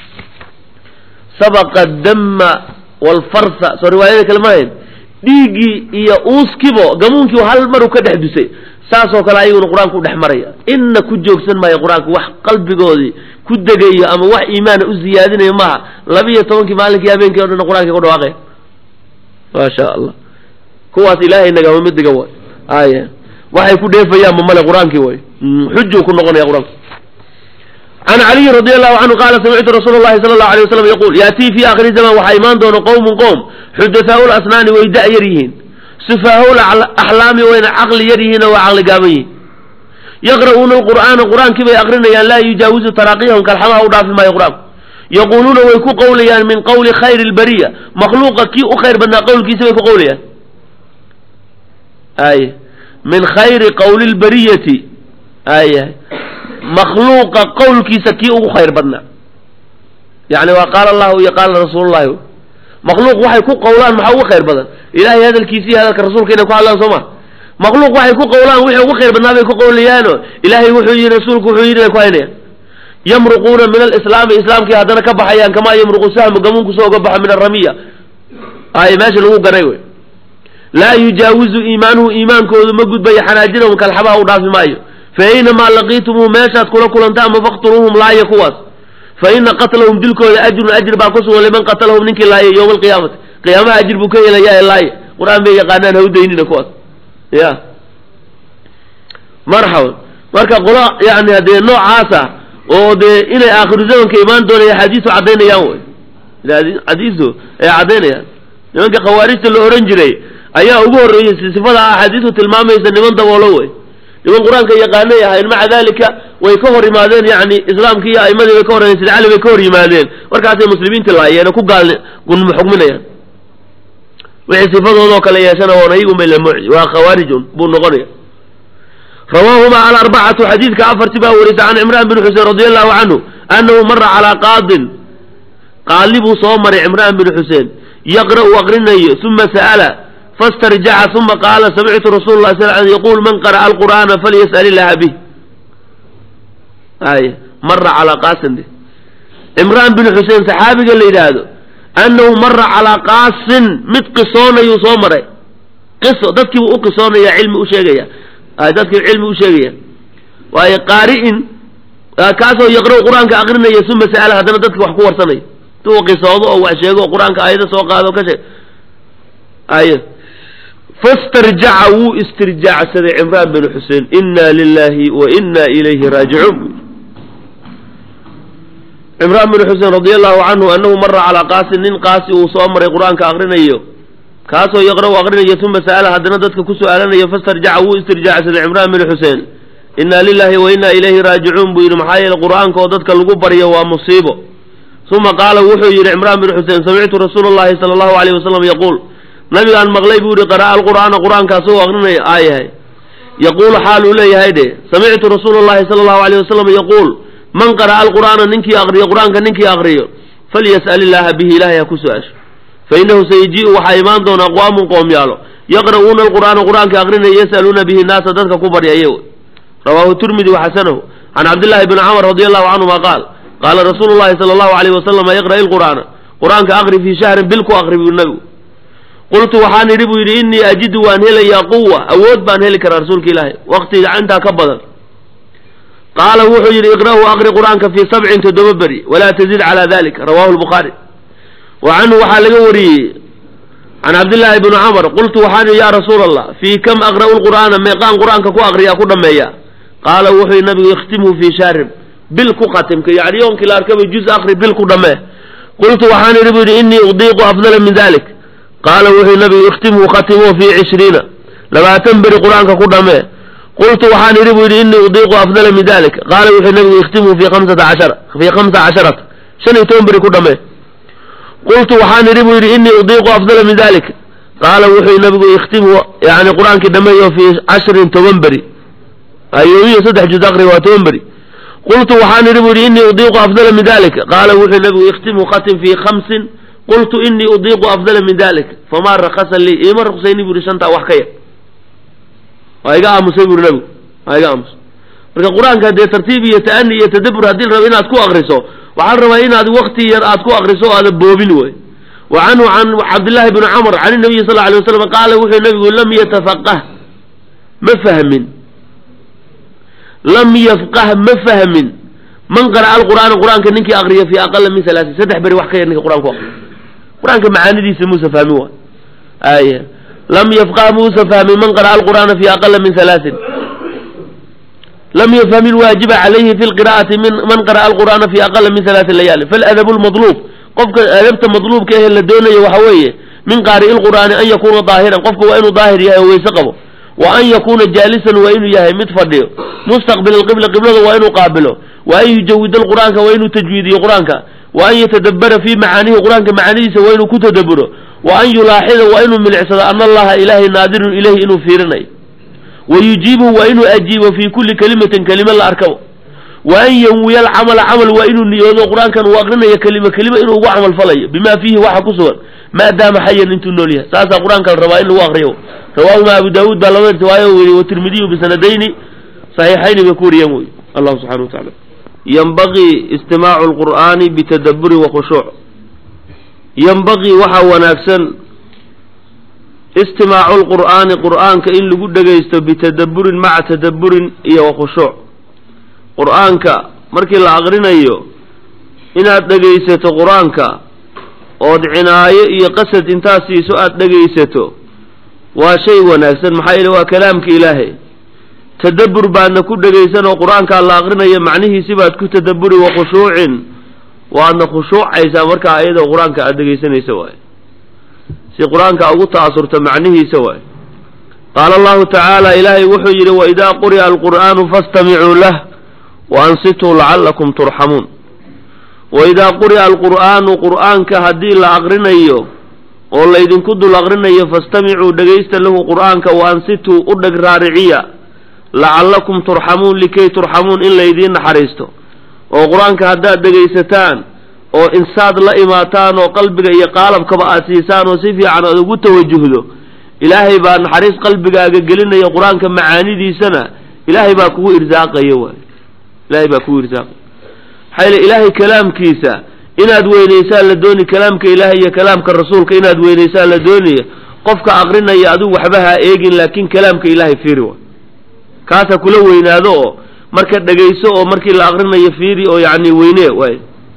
sabaqa damma walfarsa soo riwaayada kale maahayn dhiiggii iyo uuskibo gamuunkii hal maru ka dhex dusay saasoo kale ayaguna qur-aanku u dhex maraya inna ku joogsan maayo qur-aanku wax qalbigoodii ku degayo ama wax iimaana u ziyaadinayo maaha labiiyo tobankii maalinkii habeenkii o dhan qur-aankii ku dhawaaqaya maasha allah kuwaas ilaahay nagama midiga way aya waxay ku dheefayaan ma male qur-aankii way xujuu ku noqonaya qur-aanku can caliyi radi allahu canhu qaala samictu rasuula llahi sala allahu alay waslam yaquul yaatii fi aakhiri zaman waxaa imaan doona qowmun qowm xudathaau lasnaani way da' yar yihiin sufaahu axlaami wayna caqli yar yihiin oo waa caqli gaaban yihiin yaqra'uuna alqur'aana qur-aankii bay aqrinayaan laa yujaawizu taraaqiyahum kalxamaha u dhaafi maayo qur-aanku yaquuluuna way ku qowlayaan min qowli khayri lbariya makhluuqa kii u khayr badnaa qowlkiisa bay ku qowlayaan ay min khayri qowli lbariyati aya makhluuqa qowlkiisa kii ugu khayr badnaa yani waa qaala allahu iyo qaala rasuulullahi makhluuq waxay ku qowlaan maxaa ugu khayr badan ilahay hadalkiisa iyo hadalka rasuulka inay ku hadlaan soo ma makhluuq waxay ku qowlaan wixii ugu khayr badnaa bay ku qowlayaano ilaahay wuxuu yidhi rasuulku wuxuu yidhi bay ku haynayaan yamruquuna min alislaami islaamkii haddana ka baxayaan kamaa yamruqu sahmu gamuunku soo ga baxa min aramiya ay meesha lagu ganay wey laa yujaawizu iimaanuhu iimaankoodu ma gudbayo xanaajirahum kalxabaha u dhaafi maayo fa aynamaa laqiitumuuh meeshaad kula kulantaanma faqtuluuhum laaya kuwaas fa ina qatlahum dilkooda ajrun ajr baa ku sugan liman qatalahum ninkii laaya yowma alqiyaamati qiyaamaha ajir buu ka helayaa ee laaya qur-aan bay yaqaanaan hawdaynina kuwaas ya marxaban marka qolo yani dee noocaasa oo dee inay aakhiru zamanka imaan doonaya axaadiisu caddaynayaan wey xadiisu ay caddaynayaan nimanka khawaarijta la ohan jiray ayaa ugu horreeyey sifada axaadiisu tilmaamaysa niman daboolo wey niman qur-aanka yaqaanay ahayn maca dalika way ka hor yimaadeen yani islaamkii iyo aimadii bay ka hor sida cali bay ka hor yimaadeen markaasay muslimiinta laayeen oo ku gaal xugminayaan wixii sifadoodoo kale yeeshana oon ayagun bay lamuci waa khawaarijun buu noqonaya rawaahuma alarbacatu xadiidka afarti baa warisa can cimraan bin xusein radi allahu canhu annahu mara calaa qaadin qaali buu soo maray cimraan bin xuseen yaqra'u aqrinayo uma sa'ala fastarjaca uma qaala samictu rasuula lah sal l yaqul man qara'a alqur'aana falyas'al illaha bih ay mara calaa qaasin de cimraan bin xuseen saxaabiga la yidhaahdo annahu mara calaa qaasin mid qisoonayuu soo maray qiso dadkiibuu u qisoonaya cilmi u sheegaya dadkii cilmi u sheegaya waayo qaari'in kaasoo yaqra'u qur-aanka aqrinaya uma sa'ala haddana dadki wax ku warsanaya intuu qisoodo oo wax sheego oo qur-aanka aayado soo qaado ka sheeg ay fastarjaca wuu istirjaacsaday cimraan bin xuseen inna lilahi wa inna ilayhi raajicuun cimraan bin xuseen radi allahu canhu annahu mara calaa qaasin nin qaasi uu soo maray qur-aanka aqrinayo kaasoo yaqra'u aqrinayo uma sa'ala haddana dadka ku su'aalanayo fastarjaca wuu istirjaacsaday cimraan bin xuseen inna lilahi wa inna ilayhi raajicuun buu yidhi maxaa yeele qur-aanka oo dadka lagu baryo waa musiibo uma qaala wuxuu yidhi cimraan bin xuseen samictu rasuula llahi sala allahu alayh wasalam yaquul nabigaan maqlay buu yihi qara'a alqur'aana qur-aanka asagoo aqrinaya aayahay yaquulu xaal uu leeyahay dhe samictu rasuula llahi sala allahu alayh wasalam yaquul man qara'a alqur'aana ninkii aqriyo qur-aanka ninkii aqriyo falyas'al illaaha bihi ilahay ha ku su-aasho fa innahu sayajii'u waxaa imaan doona aqwaamun qoomyaalo yaqra'uuna alqur'aana qur-aanka aqrinaya yas'aluuna bihi naasa dadka ku baryaya rawaahu tirmidi waxasanahu can cabdillahi bni camr radi allahu canhuma qaal qaala rasuulu llahi sala allahu alayh wasalama iqra'i lqur'aana qur-aanka aqri fii shahrin bil ku aqri buu nabigu qultu waxaan idhi buu yidhi innii ajidu waan helayaa quwa awood baan heli karaa rasuulka ilaahay waqtiga intaa ka badan qaala wuxuu yidhi iqra'hu aqri qur-aanka fii sabcin toddoba beri walaa tazid calaa dalika rawahu lbukhaari wa canhu waxaa laga wariyey can cabdillaahi bni camr qultu waxaan idhi yaa rasuula allah fii kam aqra'u lqur'aana meeqaan qur-aanka ku aqriyaa ku dhammeeya qaala wuxuu yidhi nabigu ikhtimhu fii shahrin bil ku khatimka yani yoonkii la arkaba juz akri bil ku dhammee qultu waxaan idhi bu yidhi innii udiiqu afdala min dalik qaala wuxuu nabigu ikhtimhu khatimuu fii cishriina labaatan beri qur-aanka ku dhammee qultu waxaan idhi bu yidhi innii udiiqu afdala min dalik qaala wuxuu nabigu ikhtimhu fii khamsata cashara fii khamsa casharata shan iyo toban beri ku dhammee qultu waxaan idhi bu yidhi innii udiiqu afdala min dalik qaala wuxuu nabigu ikhtimhu yani qur-aankii dhameeyo fii cashrin toban beri ayoomiyo saddex juz akri waa toban beri qultu waxaan idhi bu yidhi innii udiiqu afdala min dalik qaala wuxuu nabigu ikhtimhu khatim fii khamsin qultu innii udiiqu afdala min dalik famaa rakasa lii iima ruqsayni bu yidhi shantaa wax ka yar waa iga aamusay bu yidhi nabigu waa iga aamusay marka qur-aanka dee tartiib iyo ta'ani iyo tadabur haddii la rabo inaad ku akriso waxaa la rabaa inaad wakti yar aad ku akriso o aada boobin wey wa canhu can cabdillahi bni camr can inabiyi sal alay waslam qaala wuxuu nabigu lam yatafaqah ma fahmin lam yafqah ma fahmin man qara'a alqur'aana qur-aanka ninkii akriya fii aqala min halaasin saddex beri wax ka yar ninka qur-aan ku akriya qur-aanka macaanidiisa muusa fahmin waay aya lam yafqah muusa fahmin man qara'a alqur'aana fii aqala min halaasin lam yafham ilwaajiba calayhi fi lqira'ati min man qara'a alqur'aana fi aqala min halaati layaali faladabu lmadluub qofka adabta madluubka ehe la doonayo waxa weeye min qaari'i lqur'aani an yakuuna daahiran qofka waa inuu daahir yahay oo weyse qabo wa an yakuuna jaalisan waa inuu yahay mid fadhiyo mustaqbil alqibla qiblada waa inuu qaabilo wa an yujawida alqur'aanka waa inuu tajwiidiyo qur-aanka wa an yatadabbara fii macaanihi qur-aanka macaanidiisa waa inuu ku tadabburo wa an yulaaxida waa inuu milicsado ana allaha ilaahay naadirun ilayhi inuu fiirinayo wayujiibuhu waa inuu ajiibo fii kulli kelimatin kelime la arkabo wa an yanwiya alcamala camal waa inuu niyoodo qur-aankan uu aqrinayo kelima kelima inuu ugu camal falayo bima fiihi waxa ku sugan maadaama xayan intuu nool yahay saasaa qur-aanka la rabaa in lagu akriyo rawaahuma abu daawuud baa laba riwaayo weriye watirmidiyu bisanadayni saxiixayni bay ku wariyeen wey allahu subxana wa taala yanbagii istimaacu lqur'aani bitadaburi wa khushuuc yanbagii waxaa wanaagsan istimaacu lqur'aani qur'aanka in lagu dhegaysto bitadaburin maca tadaburin iyo wa khushuuc qur'aanka markii la aqrinayo inaad dhegaysato qur-aanka ood cinaayo iyo qasad intaad siiso aada dhegaysato waa shay wanaagsan maxaa yeele waa kalaamka ilaahay tadabbur baadna ku dhegaysan oo qur-aankaa la aqrinayo macnihiisi baad ku tadabburi wa khushuucin waadna khushuucaysaa markaa ayadoo qur-aanka aada dhegaysanaysa waay si qur-aanka ugu ta'asurta macnihiisa waay qaala allahu tacaala ilaahay wuxuu yidhi waidaa quri'a alqur'aanu fastamicuu lah wa ansituu lacallakum turxamuun waidaa quri'a alqur'aanu qur'aanka haddii la aqrinayo oo laydinku dul aqrinayo fastamicuu dhegaysta lahu qur'aanka wa ansituu u dheg raariciya lacallakum turxamuun likay turxamuun in laydiin naxariisto oo qur-aanka haddaad dhegaysataan oo insaad la imaataan oo qalbiga iyo qaalabkaba aad siisaan oo si fiican aad ugu tawajuhdo ilaahay baa naxariis qalbigaaga gelinaya qur-aanka macaanidiisana ilaahay baa kugu irsaaqaya waay ilaahay baa kugu irsaaqaya maxaa yeele ilaahay kalaamkiisa inaad weynaysaan la dooni kalaamka ilaahay iyo kalaamka rasuulka inaad weynaysaan la doonaya qofka aqrinaya adigu waxba ha eegin laakiin kalaamka ilaahay fiiri waay kaasa kula weynaado oo marka dhegayso oo markii la aqrinayo fiiri oo yacni weyne waay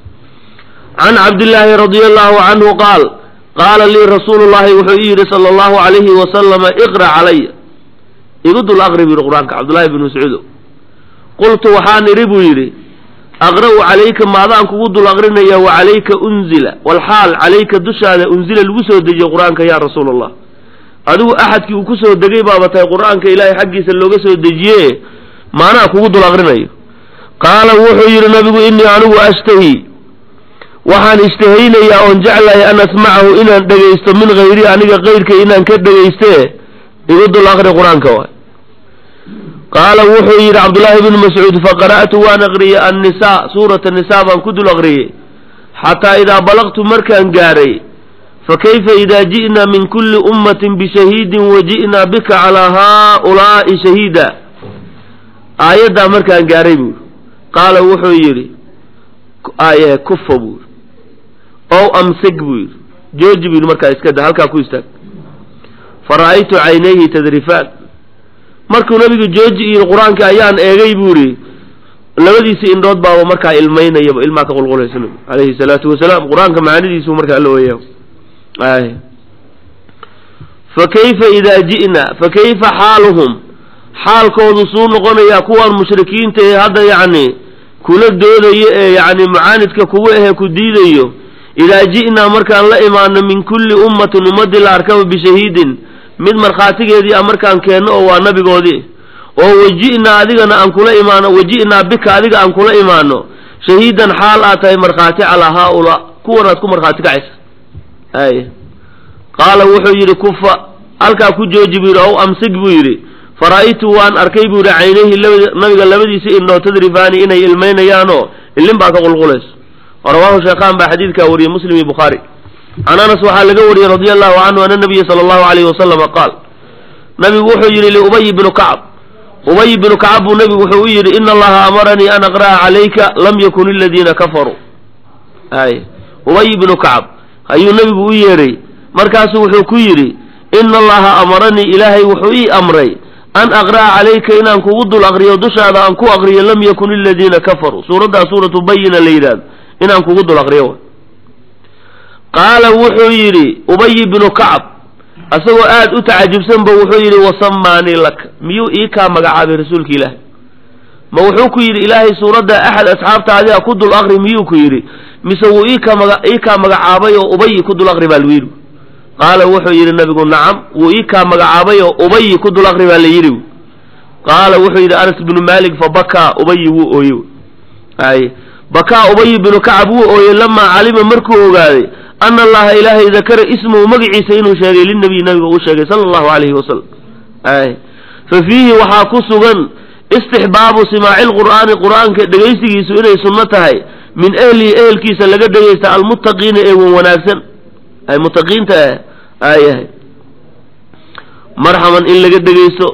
can cabdillaahi radia allahu canhu qaal qaala lii rasuulu llahi wuxuu ii yidhi sala allahu calayhi wasalama iqra calaya igu dul aqri buu yidhi qur-aanka cabdullahi bn mascuudo qultu waxaan idhi buu yidhi aqra'u calayka maadaan kugu dul aqrinaya wa calayka unzila walxaal calayka dushaada unzila lagu soo dejiye qur-aanka yaa rasuula allah adigu axadkii uu kusoo degay baaba tahay qur-aanka ilaahay xaggiisa looga soo dejiye maanaa kugu dul aqrinayo qaala wuxuu yidhi nabigu innii anigu ashtahi waxaan ishtahaynayaa oon jeclahay an asmacahu inaan dhegaysto min hayri aniga kayrka inaan ka dhegayste igu dul aqri qur-aanka waay qaala wuxuu yidhi cabdullaahi bnu mascuud faqara'tu waan aqriyey annisaa suurata nisaa baan ku dul aqriyey xataa idaa balaqtu markaan gaaray fakayfa idaa ji'naa min kulli ummatin bishahiidin waji'naa bika calaa haaulaa'i shahiida aayaddaa markaan gaaray buuri qaala wuxuu yidhi aye kufa buu yidhi ow amsig buu yidhi jooji buu yidhi markaa iska da halkaa ku istaag fara'aytu caynayhi tadrifaan markuu nabigu jooji yidhi qur-aanka ayaan eegay buu yidhi labadiisi indhood baaba markaa ilmaynayaba ilmaa ka qulqulaysa nabigu calayhi salaatu wasalaam qur-aanka macaanidiisu markaa alla weeya ay fa kayfa idaa ji'na fa kayfa xaaluhum xaalkoodu suu noqonayaa kuwan mushrikiinta ee hadda yacni kula doodayo ee yacni mucaanidka kugu ahee ku diidayo idaa ji'naa markaan la imaano min kulli ummatin ummadii la arkaba bishahiidin mid markhaatigeedii a markaan keenno oo waa nabigoodii oo waji'naa adigana aan kula imaano waji'naa bika adiga aan kula imaano shahiidan xaal aad tahay markhaati calaa haaulaa kuwanaad ku markhaati kacaysa ay qaala wuxuu yidhi kufa halkaa ku jooji buu yidhi ow amsig buu yidhi fara'aytu waan arkay buu yidhi caynayhi labad nabiga labadiisa indhoo tadrifaani inay ilmaynayaanoo ilin baa ka qulqulayso rawaahu sheekhaan baa xadiidkaa wariyey muslim iyo bukhaari can anas waxaa laga wariyey radia allahu canhu ana nabiya sala allahu alayhi wasalama qaal nabigu wuxuu yidhi liubay bnu kacb ubay bnu kacab buu nabigu wuxuu u yidhi ina allaha amaranii an aqra'a calayka lam yakun iladiina kafaruu ay ubay bnu kacab ayuu nabigu u yeedhay markaasuu wuxuu ku yidhi ina allaha amaranii ilaahay wuxuu ii amray an aqra'a calayka inaan kugu dul aqriyo dushaada aan ku aqriyo lam yakun iladiina kafaruu suuraddaa suuratu bayina la yidhahdo inaan kugu dul aqriyo qaala wuxuu yidhi ubay bnu kacab asagoo aad u tacajubsanba wuxuu yidhi wasamaanii laka miyuu ii kaa magacaabay rasuulka ilaahay ma wuxuu ku yidhi ilaahay suuradda axad asxaabta adiga ku dul aqri miyuu ku yidhi mise wuu iika maga ii kaa magacaabay oo ubayi ku dul aqri baa lagu yidhi qaala wuxuu yidhi nabigu nacam wuu ii kaa magacaabay oo ubayi ku dul aqri baa la yidhi qaala wuxuu yidhi anas bnu malik fa bakaa ubayi wuu ooye ay bakaa ubayi bnu kacab wuu ooyey lamaa calima markuu ogaaday ana allaha ilaahay dakara ismahu magaciisa inuu sheegay linabiy nabiga uu sheegay sala allahu alayhi wasalam ay fa fiihi waxaa ku sugan istixbaabu simaaci lqur'aani qur'aanka dhegaysigiisu inay sunno tahay min ehlihi ehelkiisa laga dhegaysta almuttaqiina ee wan wanaagsan ay muttaqiinta ah ayahay marxaban in laga dhegaysto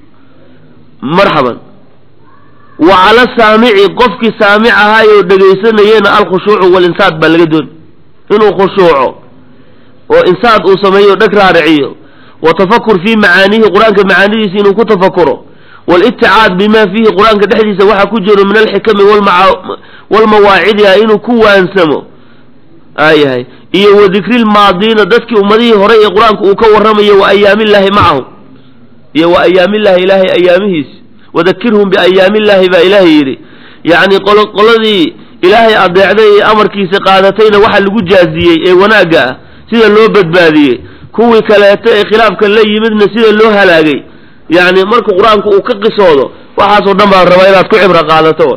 marxaban wa cala saamici qofkii saamic ahaayoo dhegaysanayena alkhushuucu walinsaad baa laga dooni inuu khushuuco oo insaad uu sameeyo dheg raariciyo wa tafakur fii macaaniihi qur-aanka macaanidiisa inuu ku tafakuro walitticaad bima fiihi qur-aanka dhexdiisa waxaa ku jiro min alxikami walmawaacidi ah inuu ku waansamo ayahay iyo wa dikrilmaadiina dadkii ummadihii horay ee qur-aanka uu ka warramayo wa ayaamillaahi macahum iyo wa ayaamillaahi ilaahay ayaamihiisa wadakirhum biayaamillaahi baa ilaahay yidhi yacni qoladii ilaahay adeecday ee amarkiisa qaadatayna waxa lagu jaaziyey ee wanaagga ah sida loo badbaadiyey kuwii kaleeto ee khilaafka la yimidna sida loo halaagay yacni marka qur-aanku uu ka qisoodo waxaasoo dhan baan rabaa inaad ku cibro qaadato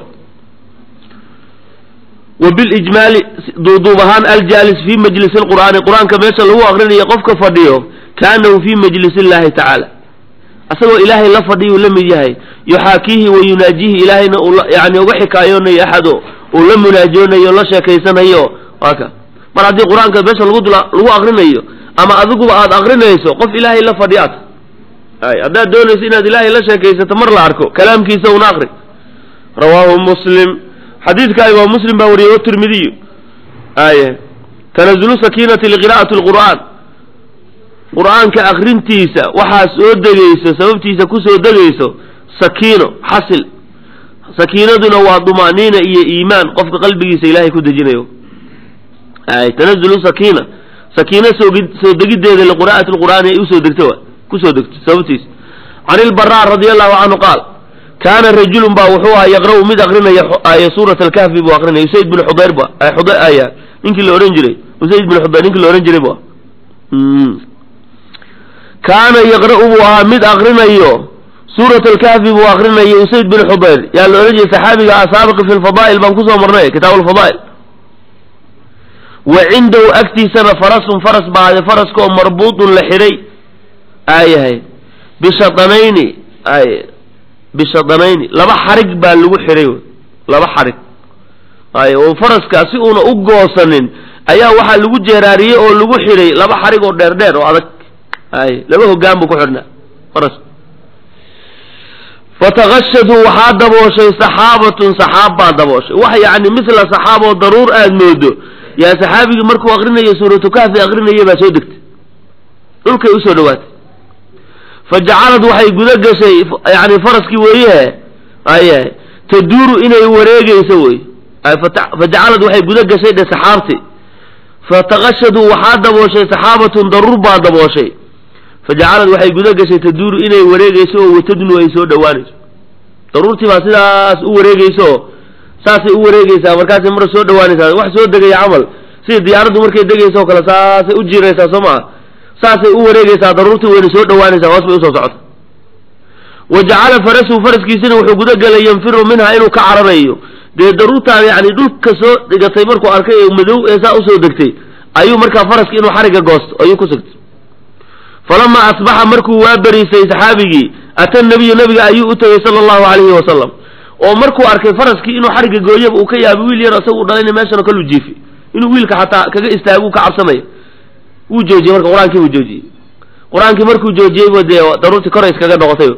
wa bilijmaali duuduub ahaan aljaalis fii majlisi lqur'aani qur-aanka meesha lagu aqrinayo qofka fadhiyo kaanahu fii majlisi illaahi tacaala asagoo ilaahay la fadhiyuu la mid yahay yuxaakiihi wa yunaajihi ilaahayna uu yani uga xikaayoonayo axado uu la munaajoonayo la sheekaysanayo waa ka mar haddii qur-aanka meesha lagu lagu aqrinayo ama adiguba aada aqrinayso qof ilaahay la fadhiyaad ay haddaad doonayso inaad ilaahay la sheekaysato mar la arko kalaamkiisa una aqri rawaahu muslim xadiidka imaam muslim baa wariyey watirmidiyu ay tanazulu sakiinati liqira'ati lqur'aan qur-aanka akrintiisa waxaa soo degayso sababtiisa kusoo degayso sakiino xasil sakiinaduna waa duma'niina iyo iimaan qofka qalbigiisa ilaahay ku dejinayo ay tanazulu sakiina sakiino soogi soo degiddeeda liqira'ati lqur'aani ay usoo degto kusoo degto sababtiisa can ilbaraa radia allahu canhu qaal kaana rajulun baa wuxuu ahaa yaqra'u mid akrinaya aaya suurat alkahfi buu akrinaya usayd bin xudayr ba xuday aya ninkii la ohan jiray usayd bin xudayr ninkii la ohan jiray bu kaana yaqra'u buu ahaa mid akrinayo suurat alkahfi buu akrinaya usayd bin xudayr yaa la ohan jiray saxaabiga ah saabiqi fi lfadaa'il baan kusoo marnay kitaab alfadaa'il wa cindahu agtiisana farasun faras baade faraskaoo marbuutun la xidhay aayahay bishadanayni ay bishadanayni laba xarig baa lagu xidhay laba xarig ay oo faraska si uuna u goosanin ayaa waxaa lagu jeeraariyey oo lagu xidhay laba xarig oo dheer dheer oo adag ay laba hogaan buu ku xidhnaa faraska fatakashadhu waxaa dabooshay saxaabatun saxaab baa dabooshay wax yacni misla saxaab oo daruur aada moodo yaa saxaabigii markuu akrinayo suuratu kahfi akrinaya baa soo degtay dhulkay usoo dhawaatay fa jacalad waxay guda gashay yani faraskii weeyehe aye taduuru inay wareegeyso wey fa jacalad waxay guda gashay dhe saxaabti fatakashadhu waxaa dabooshay saxaabatun daruur baa dabooshay fa jacalad waxay guda gashay taduuru inay wareegeyso oo watadnu ay soo dhowaanayso daruurtii baa sidaas u wareegeyso saasay u wareegeysaa markaasay mar soo dhawaanaysaa wax soo degaya camal sida diyaaraddu markay degaysa oo kale saasay u jiiraysaa soo maa saasay u wareegeysaa daruurtii wayna soo dhawaanaysaa hoos bay usoo socota wa jacala farasuhu faraskiisina wuxuu gudagelay yanfiru minha inuu ka cararayo dee daruurtaan yani dhulka soo dhigatay markuu arkay ee madow ee saa usoo degtay ayuu markaa faraski inuu xariga goosto ayuu ku sigtay falamaa asbaxa markuu waa beriisay saxaabigii ata nabiyu nabiga ayuu u tegey sala allahu alayhi wasalam oo markuu arkay faraskii inuu xariga gooyaba uu ka yaabay wiil yar isagu dhalayna meeshan oo kale u jiifi inuu wiilka xataa kaga istaagu ka cabsanaya wuu joojiyey marka qur-aankii buu joojiyey qur-aankii markuu joojiyeyba dee daruurtii koray iskaga noqotay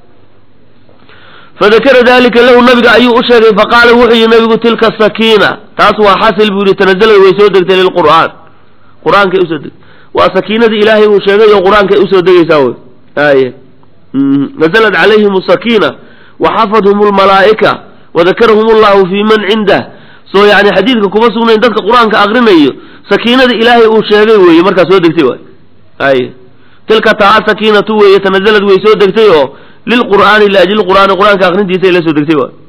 fadakara dalika lahu nabiga ayuu u sheegay faqaala wuxuu yihi nabigu tilka sakiina taas waa xasil buu yihi tanazalad way soo degtay lilqur'aan qur-aankay usoo degtay waa sakiinadii ilaahay uu sheegay oo qur-aankay usoo degaysaa wey aye nazlat calayhim sakiina waxafadhum lmalaa'ika wadakarahum allahu fi man cindah soo yani xadiidka kuma sugnayn dadka qur-aanka akrinayo sakiinada ilaahay uu sheegay weeye markaa soo degtay waay ay tilka taa sakiinatu weeye tanazalad way soo degtay oo lilqur'aani liajli qur'aani qur-aanka akrintiisa ay la soo degtay waay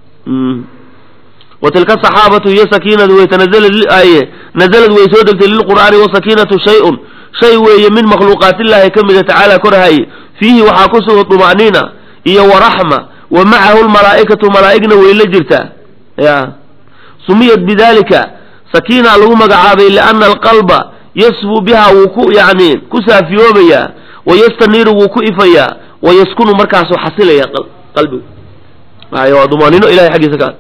wa tilka saxaabatu iyo sakiinadu way tanazalad aye nazalad way soo degtay lilqur'aani wasakiinatu shay-un shay weeye min makhluuqaatillahi ka mida tacaala korhaye fiihi waxaa ku sugan duma'niina iyo waraxma wa macahu lmalaa'ikatu malaa'igna way la jirtaa ya sumiyat bidalika sakiina lagu magacaabay liana alqalba yasfu biha wuu ku yani ku saafiyoobayaa wayastaniiru wuu ku ifayaa wayaskunu markaasuu xasilaya qalbigu ay waa dumaanino ilahay xaggiisa ka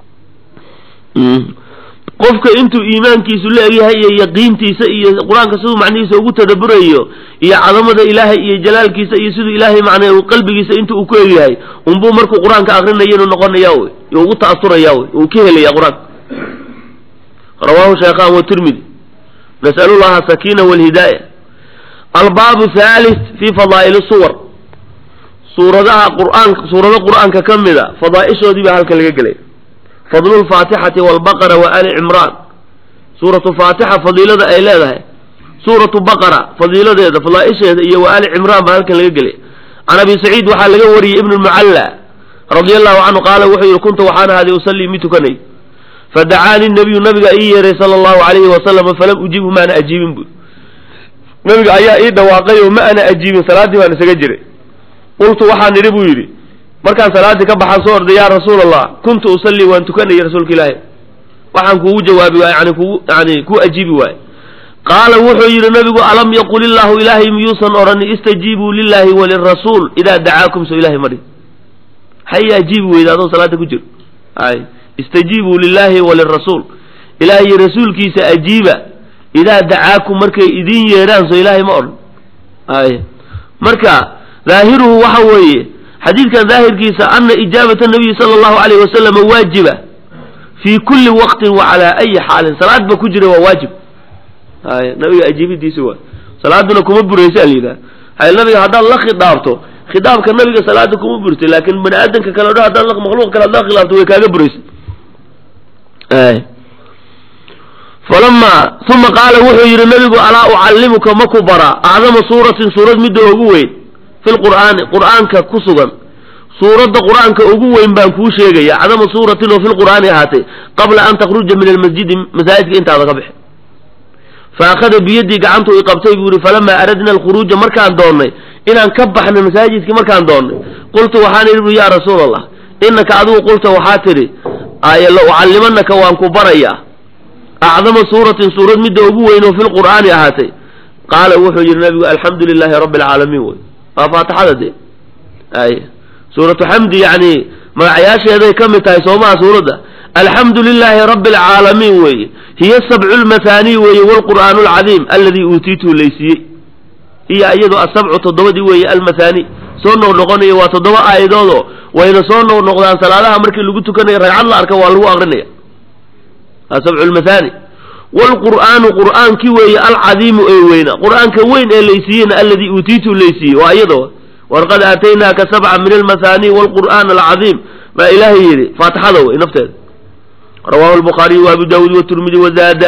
qofka intuu iimaankiisu la egyahay iyo yaqiintiisa iyo qur-aanka siduu macnihiisa ugu tadaburayo iyo cadamada ilaahay iyo jalaalkiisa iyo siduu ilaahay macnaa qalbigiisa intu uu ku egyahay unbuu markuu qur-aanka akrinayo inuu noqonaya wey ugu ta'asuraya wey uu ka helaya qur-aanka rawahu shaykhan watirmidi nasalu llaha sakina walhidaaya albaabu thalith fi fadaa'il suwar suuradaha qur'aanka suurado qur'aanka ka mida fadaa'ishoodii baa halkan laga gelay fadlu lfaatixati walbaqara wa ali cimraan suuratu faatixa fadiilada ay leedahay suuratu baqara fadiiladeeda fadaa'isheeda iyo wa ali cimraan baa halkan laga gelay can abi saciid waxaa laga wariyey ibnu lmucalla radia allahu canhu qaala wuxuu yihi kunta waxaan ahaaday usallii mid tukanay fadacaanii nabiyu nabiga ii yeeray sala allahu alayhi wasalama falam ujibhu maana ajiibin bu nabiga ayaa ii dhawaaqay oo ma ana ajiibin salaaddii baan isaga jiray qultu waxaan idhi buu yidhi markaan salaaddii ka baxaan soo orday yaa rasuul allah kuntu usallii waan tukanayay rasuulka ilaahi waxaan kuugu jawaabi waay yani kugu yani kuu ajiibi waaye qaala wuxuu yidhi nabigu alam yaqul illaahu ilaahay miyuusan odhani istajiibuu lilahi walirasuul idaa dacaakum so ilahay madhi hay ajiibi weyda adoo salaada ku jiro ay istajiibuu lilahi walirasuul ilahay iyo rasuulkiisa ajiiba idaa dacaakum markay idin yeedhaan so ilaahay ma odhan ay marka daahiruhu waxa weeye xadiidkan daahirkiisa ana ijaabata nabiyi sala allahu alayh wasalama waajiba fii kulli waqtin wa calaa ayi xaalin salaad ba ku jira waa waajib ay nabiga ajiibidiisa waa salaaduna kuma buraysa alayidhaha hay nabiga haddaad la khidaabto khidaabka nabiga salaada kuma burtay laakin bani aadamka kale o dhan haddaad makhluuq kale ad la khilaafto way kaaga buraysa falama uma qaala wuxuu yidhi nabigu alaa ucallimuka maku bara acdama suuratin suurad midda ugu weyn fi lqur'aani qur'aanka ku sugan suuradda qur'aanka ugu weyn baan kuu sheegaya acdama suuratin oo fi lqur'aani ahaatay qabla an takhruja min almasjidi masaajidka intaada ka bixi fa akhada biyadii gacantu i qabtay buu yihi falamaa aradna alkhuruuja markaan doonnay inaan ka baxno masaajidkii markaan doonnay qultu waxaan idhi bu yaa rasuul allah inaka adigu qulta waxaa tidhi la ucallimanaka waan ku barayaa acdama suuratin suurad midda ugu weyn oo fi lqur'aani ahaatay qaala wuxuu yidhi nabigu alxamdu lilaahi rabbi alcaalamiin wey waa faatixada dee ay suuratu xamdi yani magacyaasheeday ka mid tahay soomaha suuradda alxamdu lilaahi rabbi alcaalamiin weeye hiya sabcu lmathaanii weeye wlqur'aanu alcadiim aladii uutiituu laysiiyey iyo iyadu asabcu toddobadii weeye almathaani soo noqnoqonaya waa toddoba aayadoodoo wayna soo noqnoqdaan salaadaha markii lagu tukanayo ragcad la arka waa lagu aqrinaya sabcu lmathani wlqur'aanu qur'aankii weeye alcadiimu ee weyna qur'aanka weyn ee laysiiyeyna aladii uutiitu laysiiyey waa iyado walaqad aataynaaka sabca min almathani wlqur'aan alcadiim baa ilaahay yidhi faatixada wey nafteeda rawahu lbukhaariyu waabu daawuud watirmidi wazaada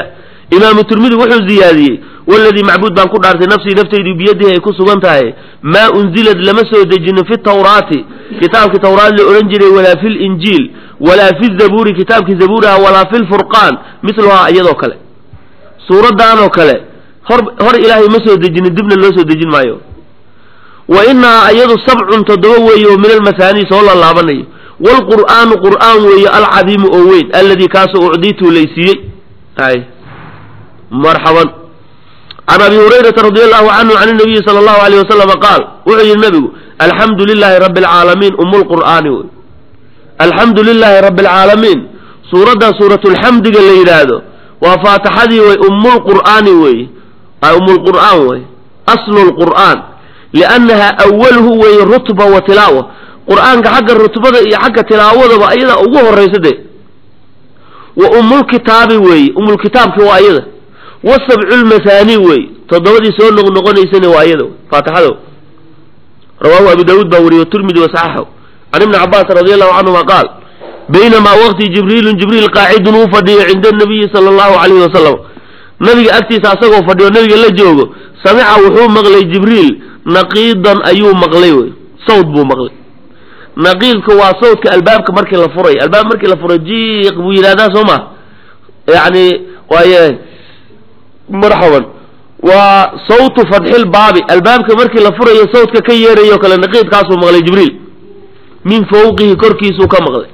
imaamu tirmidi wuxuu ziyaadiyey waladii macbuud baan ku dhaartay nafsii naftaydu biyadihi ay ku sugan tahay maa unzilad lama soo dejinin fi tawraati kitaabkii tawraat la odhan jiray walaa fi linjiil walaa fi zabuuri kitaabkii zabuuraha walaa fi lfurqaan miluhaa iyadoo kale suuraddaanoo kale hor hor ilaahay ma soo dejinin dibna loo soo dejin maayo wa inahaa iyadu sabcun toddoba weeye oo min almahaanii soo lalaabanayo waalqur'aanu qur'aan weeye alcadiimu oo weyn alladii kaasoo ucdiituu laysiiyey ay marxaban can abi hurayrata radi allahu canhu can nabiyi sala allahu alayh wasalama qaal wuxuu yihi nabigu alxamdu lilaahi rabbi alcaalamiin umu lqur'aani wey alxamdu lilaahi rabbi alcaalamiin suuraddaa suuratulxamdiga la yidhaahdo waa faatixadii wey ummulqur'aani weeye ummulqur'aan wey aslu lqur'aan liannaha awaluhu weeye rutba wa tilaawa qur'aanka xagga rutbada iyo xagga tilaawadaba ayadaa ugu horaysa dee wa ummulkitaabi weeye ummulkitaabki waa ayada wasabcu lmahaani weeye toddobadii soo noqnoqonaysana waa ayada faatixada rawaahu abu daawuud baa wariye tirmidi wasaxaxahu can ibni cabaas radi allahu canhuma qaal baynamaa waqti jibriilun jibriil qaacidun uu fadhiyo cinda nabiyi sala allahu calayhi wasalam nabiga agtiisa asagoo fadhiyo nabiga la joogo samica wuxuu maqlay jibriil naqiidan ayuu maqlay wey sawd buu maqlay naqiidka waa sawdka albaabka markii la furay albaab markii la furay jiiq buu yidhahdaa soo ma yani waaye marxaban waa sawtu fatxil baabi albaabka markii la furayo sawdka ka yeerayo kale naqiidkaasuu maqlay jibriil min fawqihi korkiisuu ka maqlay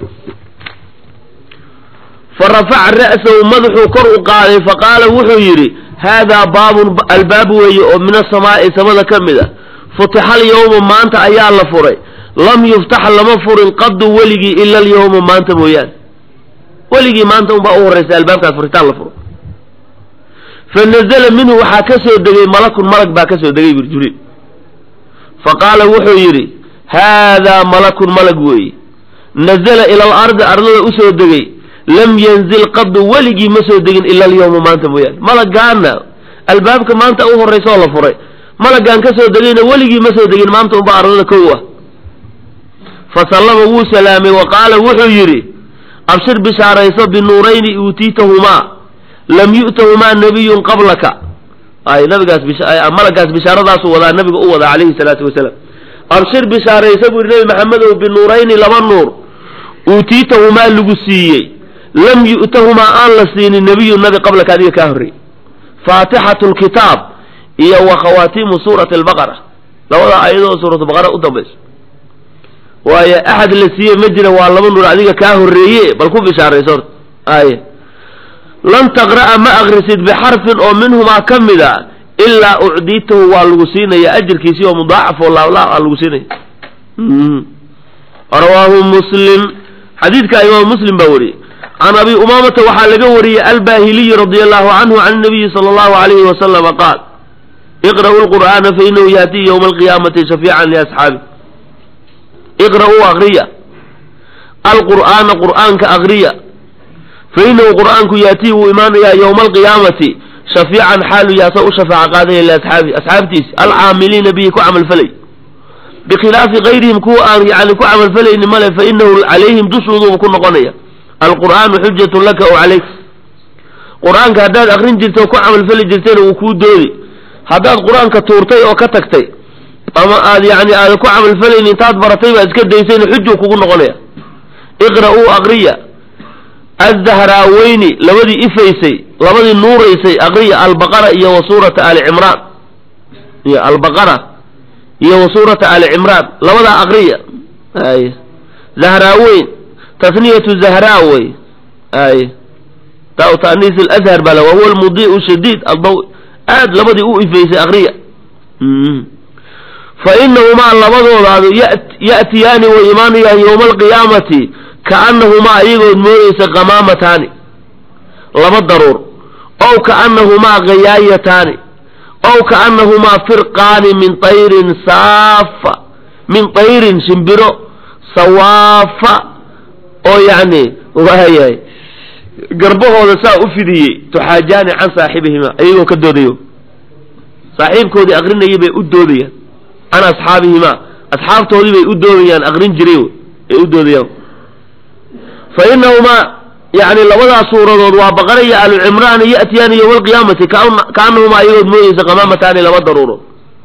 fa rafaca ra'sahu madaxuu kor u qaaday faqaala wuxuu yidhi haadaa baabun albaab weeye oo min asamaa'i samada ka mid a futixa alyawma maanta ayaa la furay lam yuftax lama furin qadu weligii ila alyawma maanta mooyaane weligii maanta unbaa u horraysa albaabkaas furitaan la furo fa nazala minhu waxaa ka soo degay malakun malag baa ka soo degay bur jibriil fa qaala wuxuu yidhi haadaa malakun malag weeye nazala ila alardi ardada usoo degay lam yanzil qadu weligii ma soo degin ila alyawma maanta mooyaane malagaana albaabka maanta u horraysa oo la furay malagaan ka soo degayna weligii ma soo degin maanta unbaa ardada kow ah fa sallama wuu salaamay wa qaala wuxuu yidhi abshir bishaarayso binuurayni uutiitahumaa lam yu'tahumaa nabiyun qablaka ay nabigaas malagaas bishaaradaasuu wadaa nabiga u wadaa calayhi salaatu wasalaam abshir bishaarayso buu yidhi nabi maxamedow binuurayni laba nuur uutiitahumaa lagu siiyey lam yu'tahumaa aan la siinin nebiyun nabi qablaka adiga kaa horreeyey faatixatu lkitaab iyo wa khawaatiimu suurati albaqara labada ayadoo suuratu baqara u dambayso waayo axad la siiye ma jira waa laba nuur adiga kaa horreeye bal ku bishaarayso horta aye lan taqra'a ma akrisid bixarfin oo minhumaa ka mid a ilaa ucdiitahu waa lagu siinaya ajirkiisii oo mudaacaf oo laablaab aa lagu siinaya rawaahu muslim xadiidka imaamu muslim baa wariyey can abi umaamata waxaa laga wariyey albahiliyi radia allahu canhu can nabiyi sala allahu alayhi wasalama qaal iqra'u lqur'aana fainahu yaatiyi yowma alqiyaamati shafiican liasxaabi iqra'uu akriya alqur'aana qur'aanka akriya fainahu qur'aanku yaatii wuu imaanayaa yowma alqiyaamati shafiican xaalu yaasa u shafaaca qaadaya liasxaabi asxaabtiisi alcaamiliina bihi ku camalfalay bikhilaafi kayrihim kuwa aan yani ku camalfalayni male fainahu calayhim dushooduuba ku noqonaya alqur'aanu xujatun laka o calayk qur-aanka haddaad akrin jirta oo ku camalfali jirtayna wuu kuu doodi haddaad qur-aanka tuurtay oo ka tagtay ama aad yani aada ku camalfalayni intaad baratay baad iska daysayna xujuu kugu noqonaya iqra'uu akriya azdahraaweyni labadii ifaysay labadii nuuraysay akriya albaqara iyo wa suurata ali cimraan iyo albaqara iyo wa suurata ali cimraan labadaa akriya ay zahraaweyn tasniyatu zahraa wey ay ta tanis alazhar baa la wahuwa almudii'u shadiid aldaw aad labadii u ifaysay akriya fa inahumaa labadoodaadu ya'tiyaani way imaanayaan yowma alqiyaamati kaannahumaa iyagood moodaysa qamaamataani laba daruur ow kaannahumaa ghayaayataani ow kaannahumaa firqaani min tayrin saafa min tayrin shimbiro sawaafa oo yacni waayahay garbahooda saa u fidiyey tuxaajaani can saaxibihima iyagoo ka doodayo saaxiibkoodii akrinayay bay u doodayaan can asxaabihimaa asxaabtoodii bay u doodayaan akrin jiray ay u doodayaan fa inahumaa yani labadaas suuradood waa baqara iyo alu cimraan ya'tiyaani yowma alqiyaamati kaanahumaa ayagood moodeysa qamaamataani laba daruurood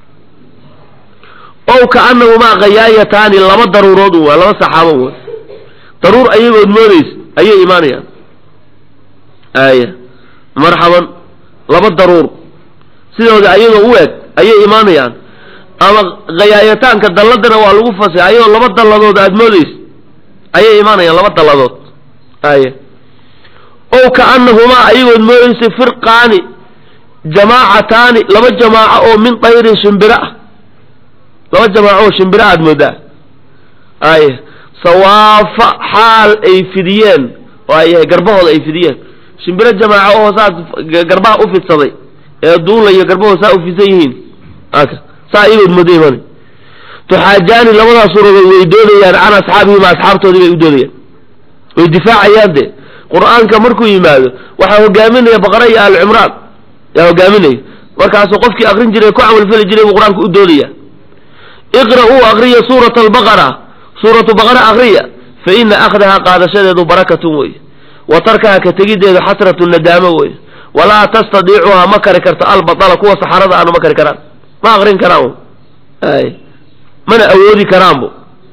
ow kaanahumaa kayaayataani laba daruurood u waa laba saxaabo w daruur ayagood moodeysa ayay imaanayaan aya marxaban laba daruur sidooda ayagoo u eg ayay imaanayaan ama kayaayataanka dalladana waa lagu fasay ayagoo laba dalladood aada moodeysa ayay imaanayaan laba dalladood aya ow kaanahumaa ayagood moodeysay firqaani jamaacataani laba jamaaco oo min tayrin shimbiro ah laba jamaaco oo shimbiro aada moodaa aya sawaafa xaal ay fidiyeen oo ay yahay garbahooda ay fidiyeen shimbiro jamaaco oo saas garbaha u fidsaday ee duulayo garbahooda saa u fidsan yihiin aka saa ayagood mooda imaanay tuxaajaani labadaas suuradood way doodayaan can asxaabihima asxaabtoodii bay u doodayaan way difaacayaan de qur-aanka markuu yimaado waxaa hogaaminaya baqara iyo aal cimraan yaa hogaaminaya markaasuu qofkii akrin jiray ku camalfali jiray buu qur-aanka u doodaya iqra-uu akriya suurata albaqara suuratu baqara akriya fa ina akhdaha qaadashadeedu barakatun wey wa tarkaha ka tegideedu xasratu nadaamo wey walaa tastadiicuhaa ma kari karto albatala kuwa saxarada aanu ma kari karaan ma akrin karaan ay mana awoodi karaanbo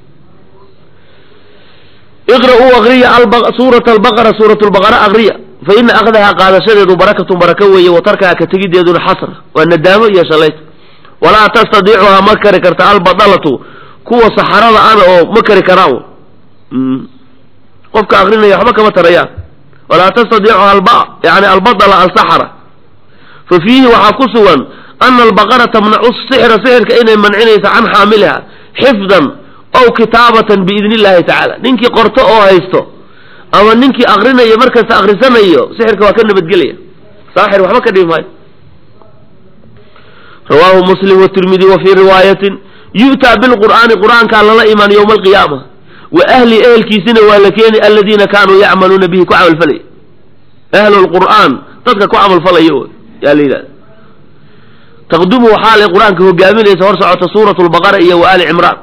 iqra-uu akriya suurata albaqara suurat lbaqara akriya fa ina akhdaha qaadashadeedu barakatun baraka weeye wa tarkaha ka tegideeduna xasra waa nadaamo iyo shalayt walaa tastadiicuhaa ma kari karta albadalatu kuwa saxarada ana oo ma kari karaan qofka akrinaya waxba kama tarayaan walaa tastadiicuha alba yani albadala alsaxara fa fiihi waxaa ku sugan ana albaqara tamnacu sixra sixirka inay mancinaysa can xaamiliha xifdan ow kitaabatan biidni illahi tacaala ninkii qorto oo haysto ama ninkii akrinayo markasta akrisanayo sixirka waa ka nabadgelaya saaxir waxba ka dhibi maayo rawaahu muslim watirmidi wa fii riwaayatin yu'taa bilqur'aani qur'aankaa lala imaan yowma alqiyaama wa ahli ehelkiisina waa la keeni aladiina kaanuu yacmaluuna bihi ku camalfalaya ahlu lqur'aan dadka ku camalfalaya yaa la yidhahda taqdumu waxaa lay qur-aanka hogaaminaysa hor socota suurat lbaqara iyo wa ali cimraan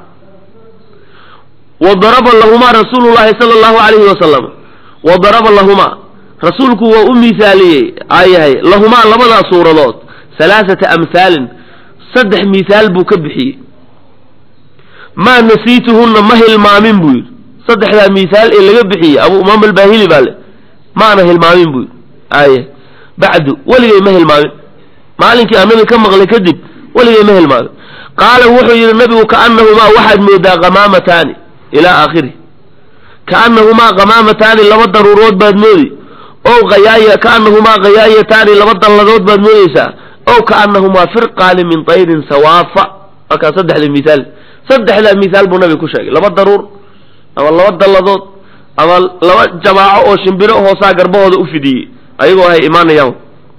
wa daraba lahumaa rasuulu llahi sala allahu alayhi wasalam wa daraba lahumaa rasuulku waa u miisaaliyey ayahay lahumaa labadaas suuradood halaaثata amhaalin saddex mihaal buu ka bixiyey maa nasiituhunna ma hilmaamin buu yidhi saddexdaa mihaal ee laga bixiyey abu umaam albaahili baa le maana hilmaamin buu yidhi aya bacdu weligay ma hilmaamin maalinkii aan nabi ka maqlay kadib weligay ma hilmaamin qaala wuxuu yidhi nabigu kaanahumaa waxaad moodaa qamaamataani ilaa aakhiri kaanahumaa qamaamataani laba daruurood baad moodi o ayaaya kaanahumaa kayaayataani laba dalladood baad moodeysaa ow kaanahumaa firqaani min tayrin sawaafa markaa saddexda mihaal saddexdaa mihaal buu nabiga ku sheegay laba daruur ama laba dalladood ama laba jamaaco oo shimbiro hoosaa garbahooda u fidiyey ayagoo hay imaanayaan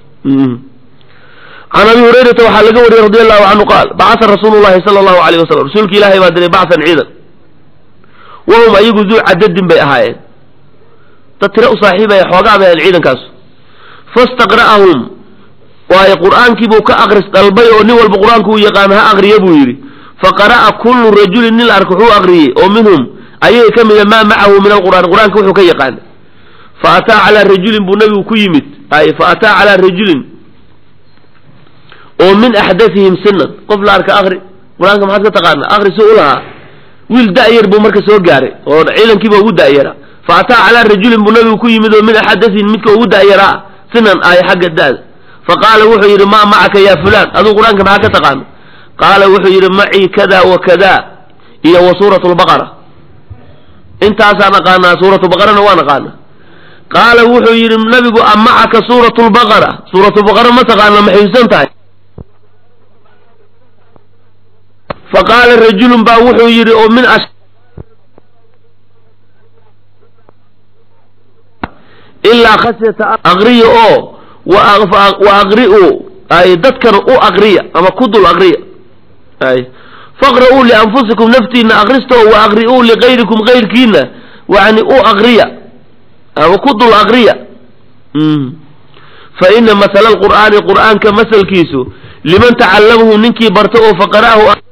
can abi hurayrata waxaa laga wariyey radi allahu canhu qaal bacasa rasuulu llahi sala allahu alayh wasalam rasuulka ilaahay baa diray bacsan ciidan wahum ayagu duu cadadin bay ahaayeen dad tire u saaxiibaya xoogaa bay ahayn ciidankaasu fastaqra'ahum waayo qur'aankiibuu ka akris dalbay oo nin walba qur-aanku uu yaqaan ha akriya buu yidhi faqara'a kullu rajulin nin ark wuxuu akriyey oo minhum ayaga ka mida maa macahu min alqur'aan qur-aanka wuxuu ka yaqaana fa ataa calaa rajulin buu nabigu ku yimid ay fa ataa calaa rajulin oo min axdathihim sinan qof la arka akri qur-aanka maxaad ka taqaana akri si u lahaa wiil da'yar buu marka soo gaaray oo ciidankiiba ugu da'yara fa ataa calaa rajulin buu nabigu ku yimid oo min axdathihim midka ugu da'yaraa sinan ay xagga da'da fa qaala wuxuu yidhi maa macaka ya fulaan aduu qur-aanka maxaa ka taqaana qaala wuxuu yidhi macii kada wa kada iyo wa suuratu lbaqara intaasaan aqaanaa suuratu baqarana waan aqaana qaala wuxuu yidhi nabigu a macaka suuratu lbaqara suuratu baqara ma taqaana ma xifsan tahay fa qaala rajulun baa wuxuu yidhi oo min ilaa khashyata aqriya oo wa aqri'u ay dadkana u aqriya ama ku dul aqriya ay faqra'uu lianfusikum naftiina akrista oo wa aqri'uu ligayrikum gayrkiina yani u aqriya ama ku dul aqriya fa ina masala alqur'aani qur'aanka masalkiisu liman tacallamahu ninkii barta oo faqara'ahu